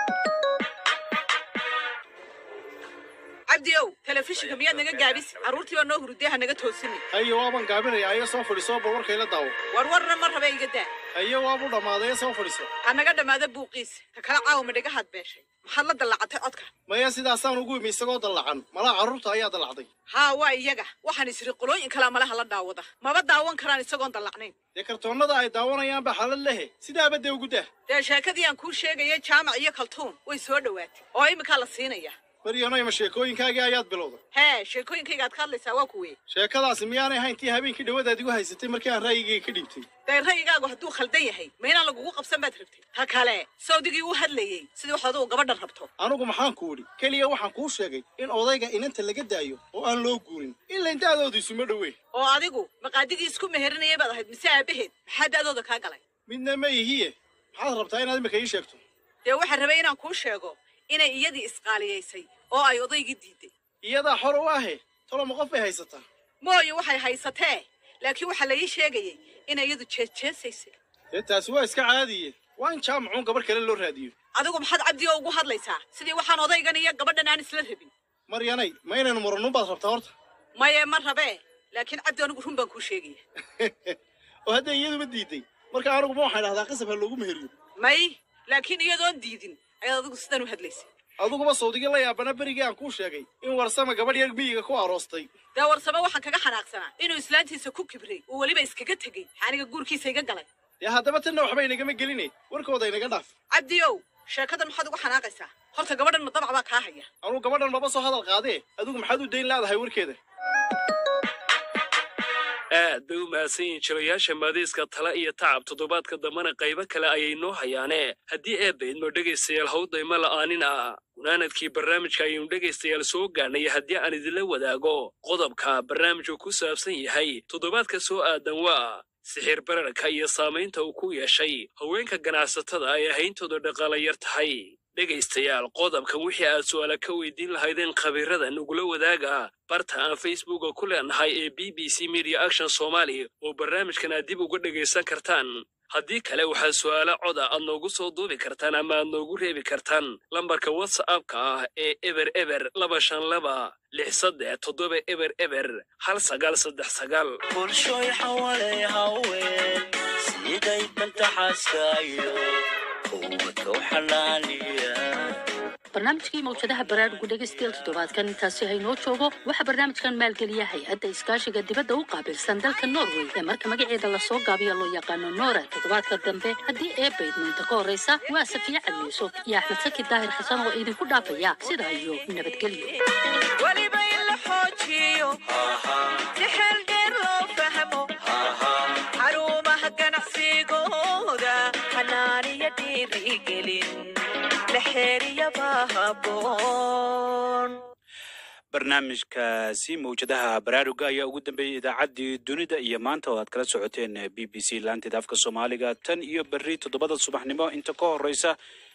cabdi ow telefishinka miyaad naga gaabisi carruurtii baa noo hurudee ha naga toosini haye waaban gaabinaya ayo soo fadhiso bal warkayla daawo war warna ma raba iga daa haye waabu dhammaaday soo fadhiso ha naga dhammaada buuqiisa ka kala caawa ma dhagahaad beeshay maxaad la dallacatay codka maya sidaasaan ugu imi isagoo dallacan malaa carruurta ayaa dallacday haa waa iyaga waxaan isiri qolooyin kalaa malaha la daawada maba daawan karaan isagoon dallacnayn dee kartoonnada ay daawanayaan baa xalad lehe sidaaba dee ugu dah dee sheekadii aan kuu sheegayay jaamac iyo kaltuun way soo dhowaatay oo iminkaa la siinaya maryanoy ma sheekooyinkaagii ayaad bilowday hee sheekooyinkayga aad ka hadlaysaa waa kuwee sheekadaasi miyaanay ahayn tii habeenkii dhawadaad igu haysatay markii aan ra'yigayga ka dhiibtay dee ra'yigaagu hadduu khaldan yahay ma inaan lagugu qabsan baad rabtay ta kale sawdigii u hadlayey sidii wax adugu gabadhan rabto anigu maxaan ku idhi keliya waxaan kuu sheegay in odayga inanta laga daayo oo aan loo guurin ilaa da'doodu isuma dhowee oo adigu maqaadigii isku meherinayay baad ahayd mise aabaheed maxaa da'dooda kaa galay midna ma ihiye maxaad rabtaa inaad imika ii sheegto dee waxaan rabay inaan kuu sheego inay iyadii isqaaliyaysay oo ay odaygii diiday iyadaa xor u ahe toloma qof bay haysataa mooyo waxay haysatee laakiin waxaa la ii sheegayay inay iyadu jeesjeesaysay dee taasi waa iska caadiye waa in jaamacuun gabarh kale loo raadiyo adigu maxaad cabdi oo ugu hadlaysaa sidii waxaan odaygan iyo gabadhan aan isla rabin maryanay ma inaynu muranun baad rabtaa horta maye ma rabee laakiin cabdi anigu run baan kuu sheegaya oo hadday iyaduba diiday marka anigu ma waxaan dhahdaa qasab ha loogu meheriyo may laakiin iyadoon diidin ayaad adigu sidan u hadlaysa adiguba sawdigii la yaabana berigii aan kuu sheegay in warsama gabadh yar miyiga ku aroostay dee warsame waxaan kaga xanaaqsanaa inuu islaantiisa ku kibray uu weliba iskaga tegey aniga guurkiisa iga galay dee haddaba tanna waxba inagama geline warkooda inaga dhaaf cabdiyow sheekadan maxaad uga xanaaqaysaa horta gabadhan ma dabac baa kaa haya anuu gabadhan maba soo hadal qaadee adigu maxaad u dayn laadahay warkeeda aad bay u mahadsan yihiin jilayaasha maadiiska tale iyo tacab toddobaadka dambena qaybo kale ayay noo hayaane haddii eebbaydmo dhegaystayaal hawdayma la'aanin ah gunaanadkii barnaamijka ayaynu dhegaystayaal soo gaarnay haddii aan idinla wadaago qodobka barnaamijku ku saabsan yahay toddobaadka soo aadan waa sixir bararka iyo saamaynta uu ku yeeshay haweenka ganacsatada ay ahayntooda dhaqaala yar tahay dhegaystayaal qodobkan wixii aad su'aala ka weydiin lahaydeen khabiirada nugula wadaaga barta aan facebooka ku leenahay ee b b c media action somali oo barnaamijkan aad dib uga dhegaysan kartaan haddii kale waxaad su'aalo coda aad noogu soo duubi kartaan ama aad noogu reebi kartaan lambarka whatsappka ah ee eber eber laba shan laba lix saddex toddoba eber eber hal sagaal saddex sagaal bulshoy xawalay haween siday bantaxaaskaayo quwadka u xanaaniya barnaamijkii mawjadaha baraarugu dhegaystayaal toddobaadkan intaasi haynoo joogo waxaa barnaamijkan maalgeliya hay-adda iskaashiga dibadda u qaabilsan dalka norway ee marka magaceeda lasoo gaabiyo loo yaqaano noora toddobaadka dambe haddii ee baydmaynta ka horreysa waa safiye cali yuusuf iyo axmed saki daahir xasan oo idinku dhaafaya sidaa iyo nabadgelyo weliba in la xoojiyo si xeel dheer loo fahmo xarumaha ganacsigooda xanaaniyo dhiirigelin la xeeriyaba haboon barnaamijkaasi mawjadaha baraaruga ayaa ugu dambeeyey idaacaddii dunida iyo maanta oo aad kala socoteen b b c laanteeda afka soomaaliga tan iyo berri toddobada subaxnimo inta ka horreysa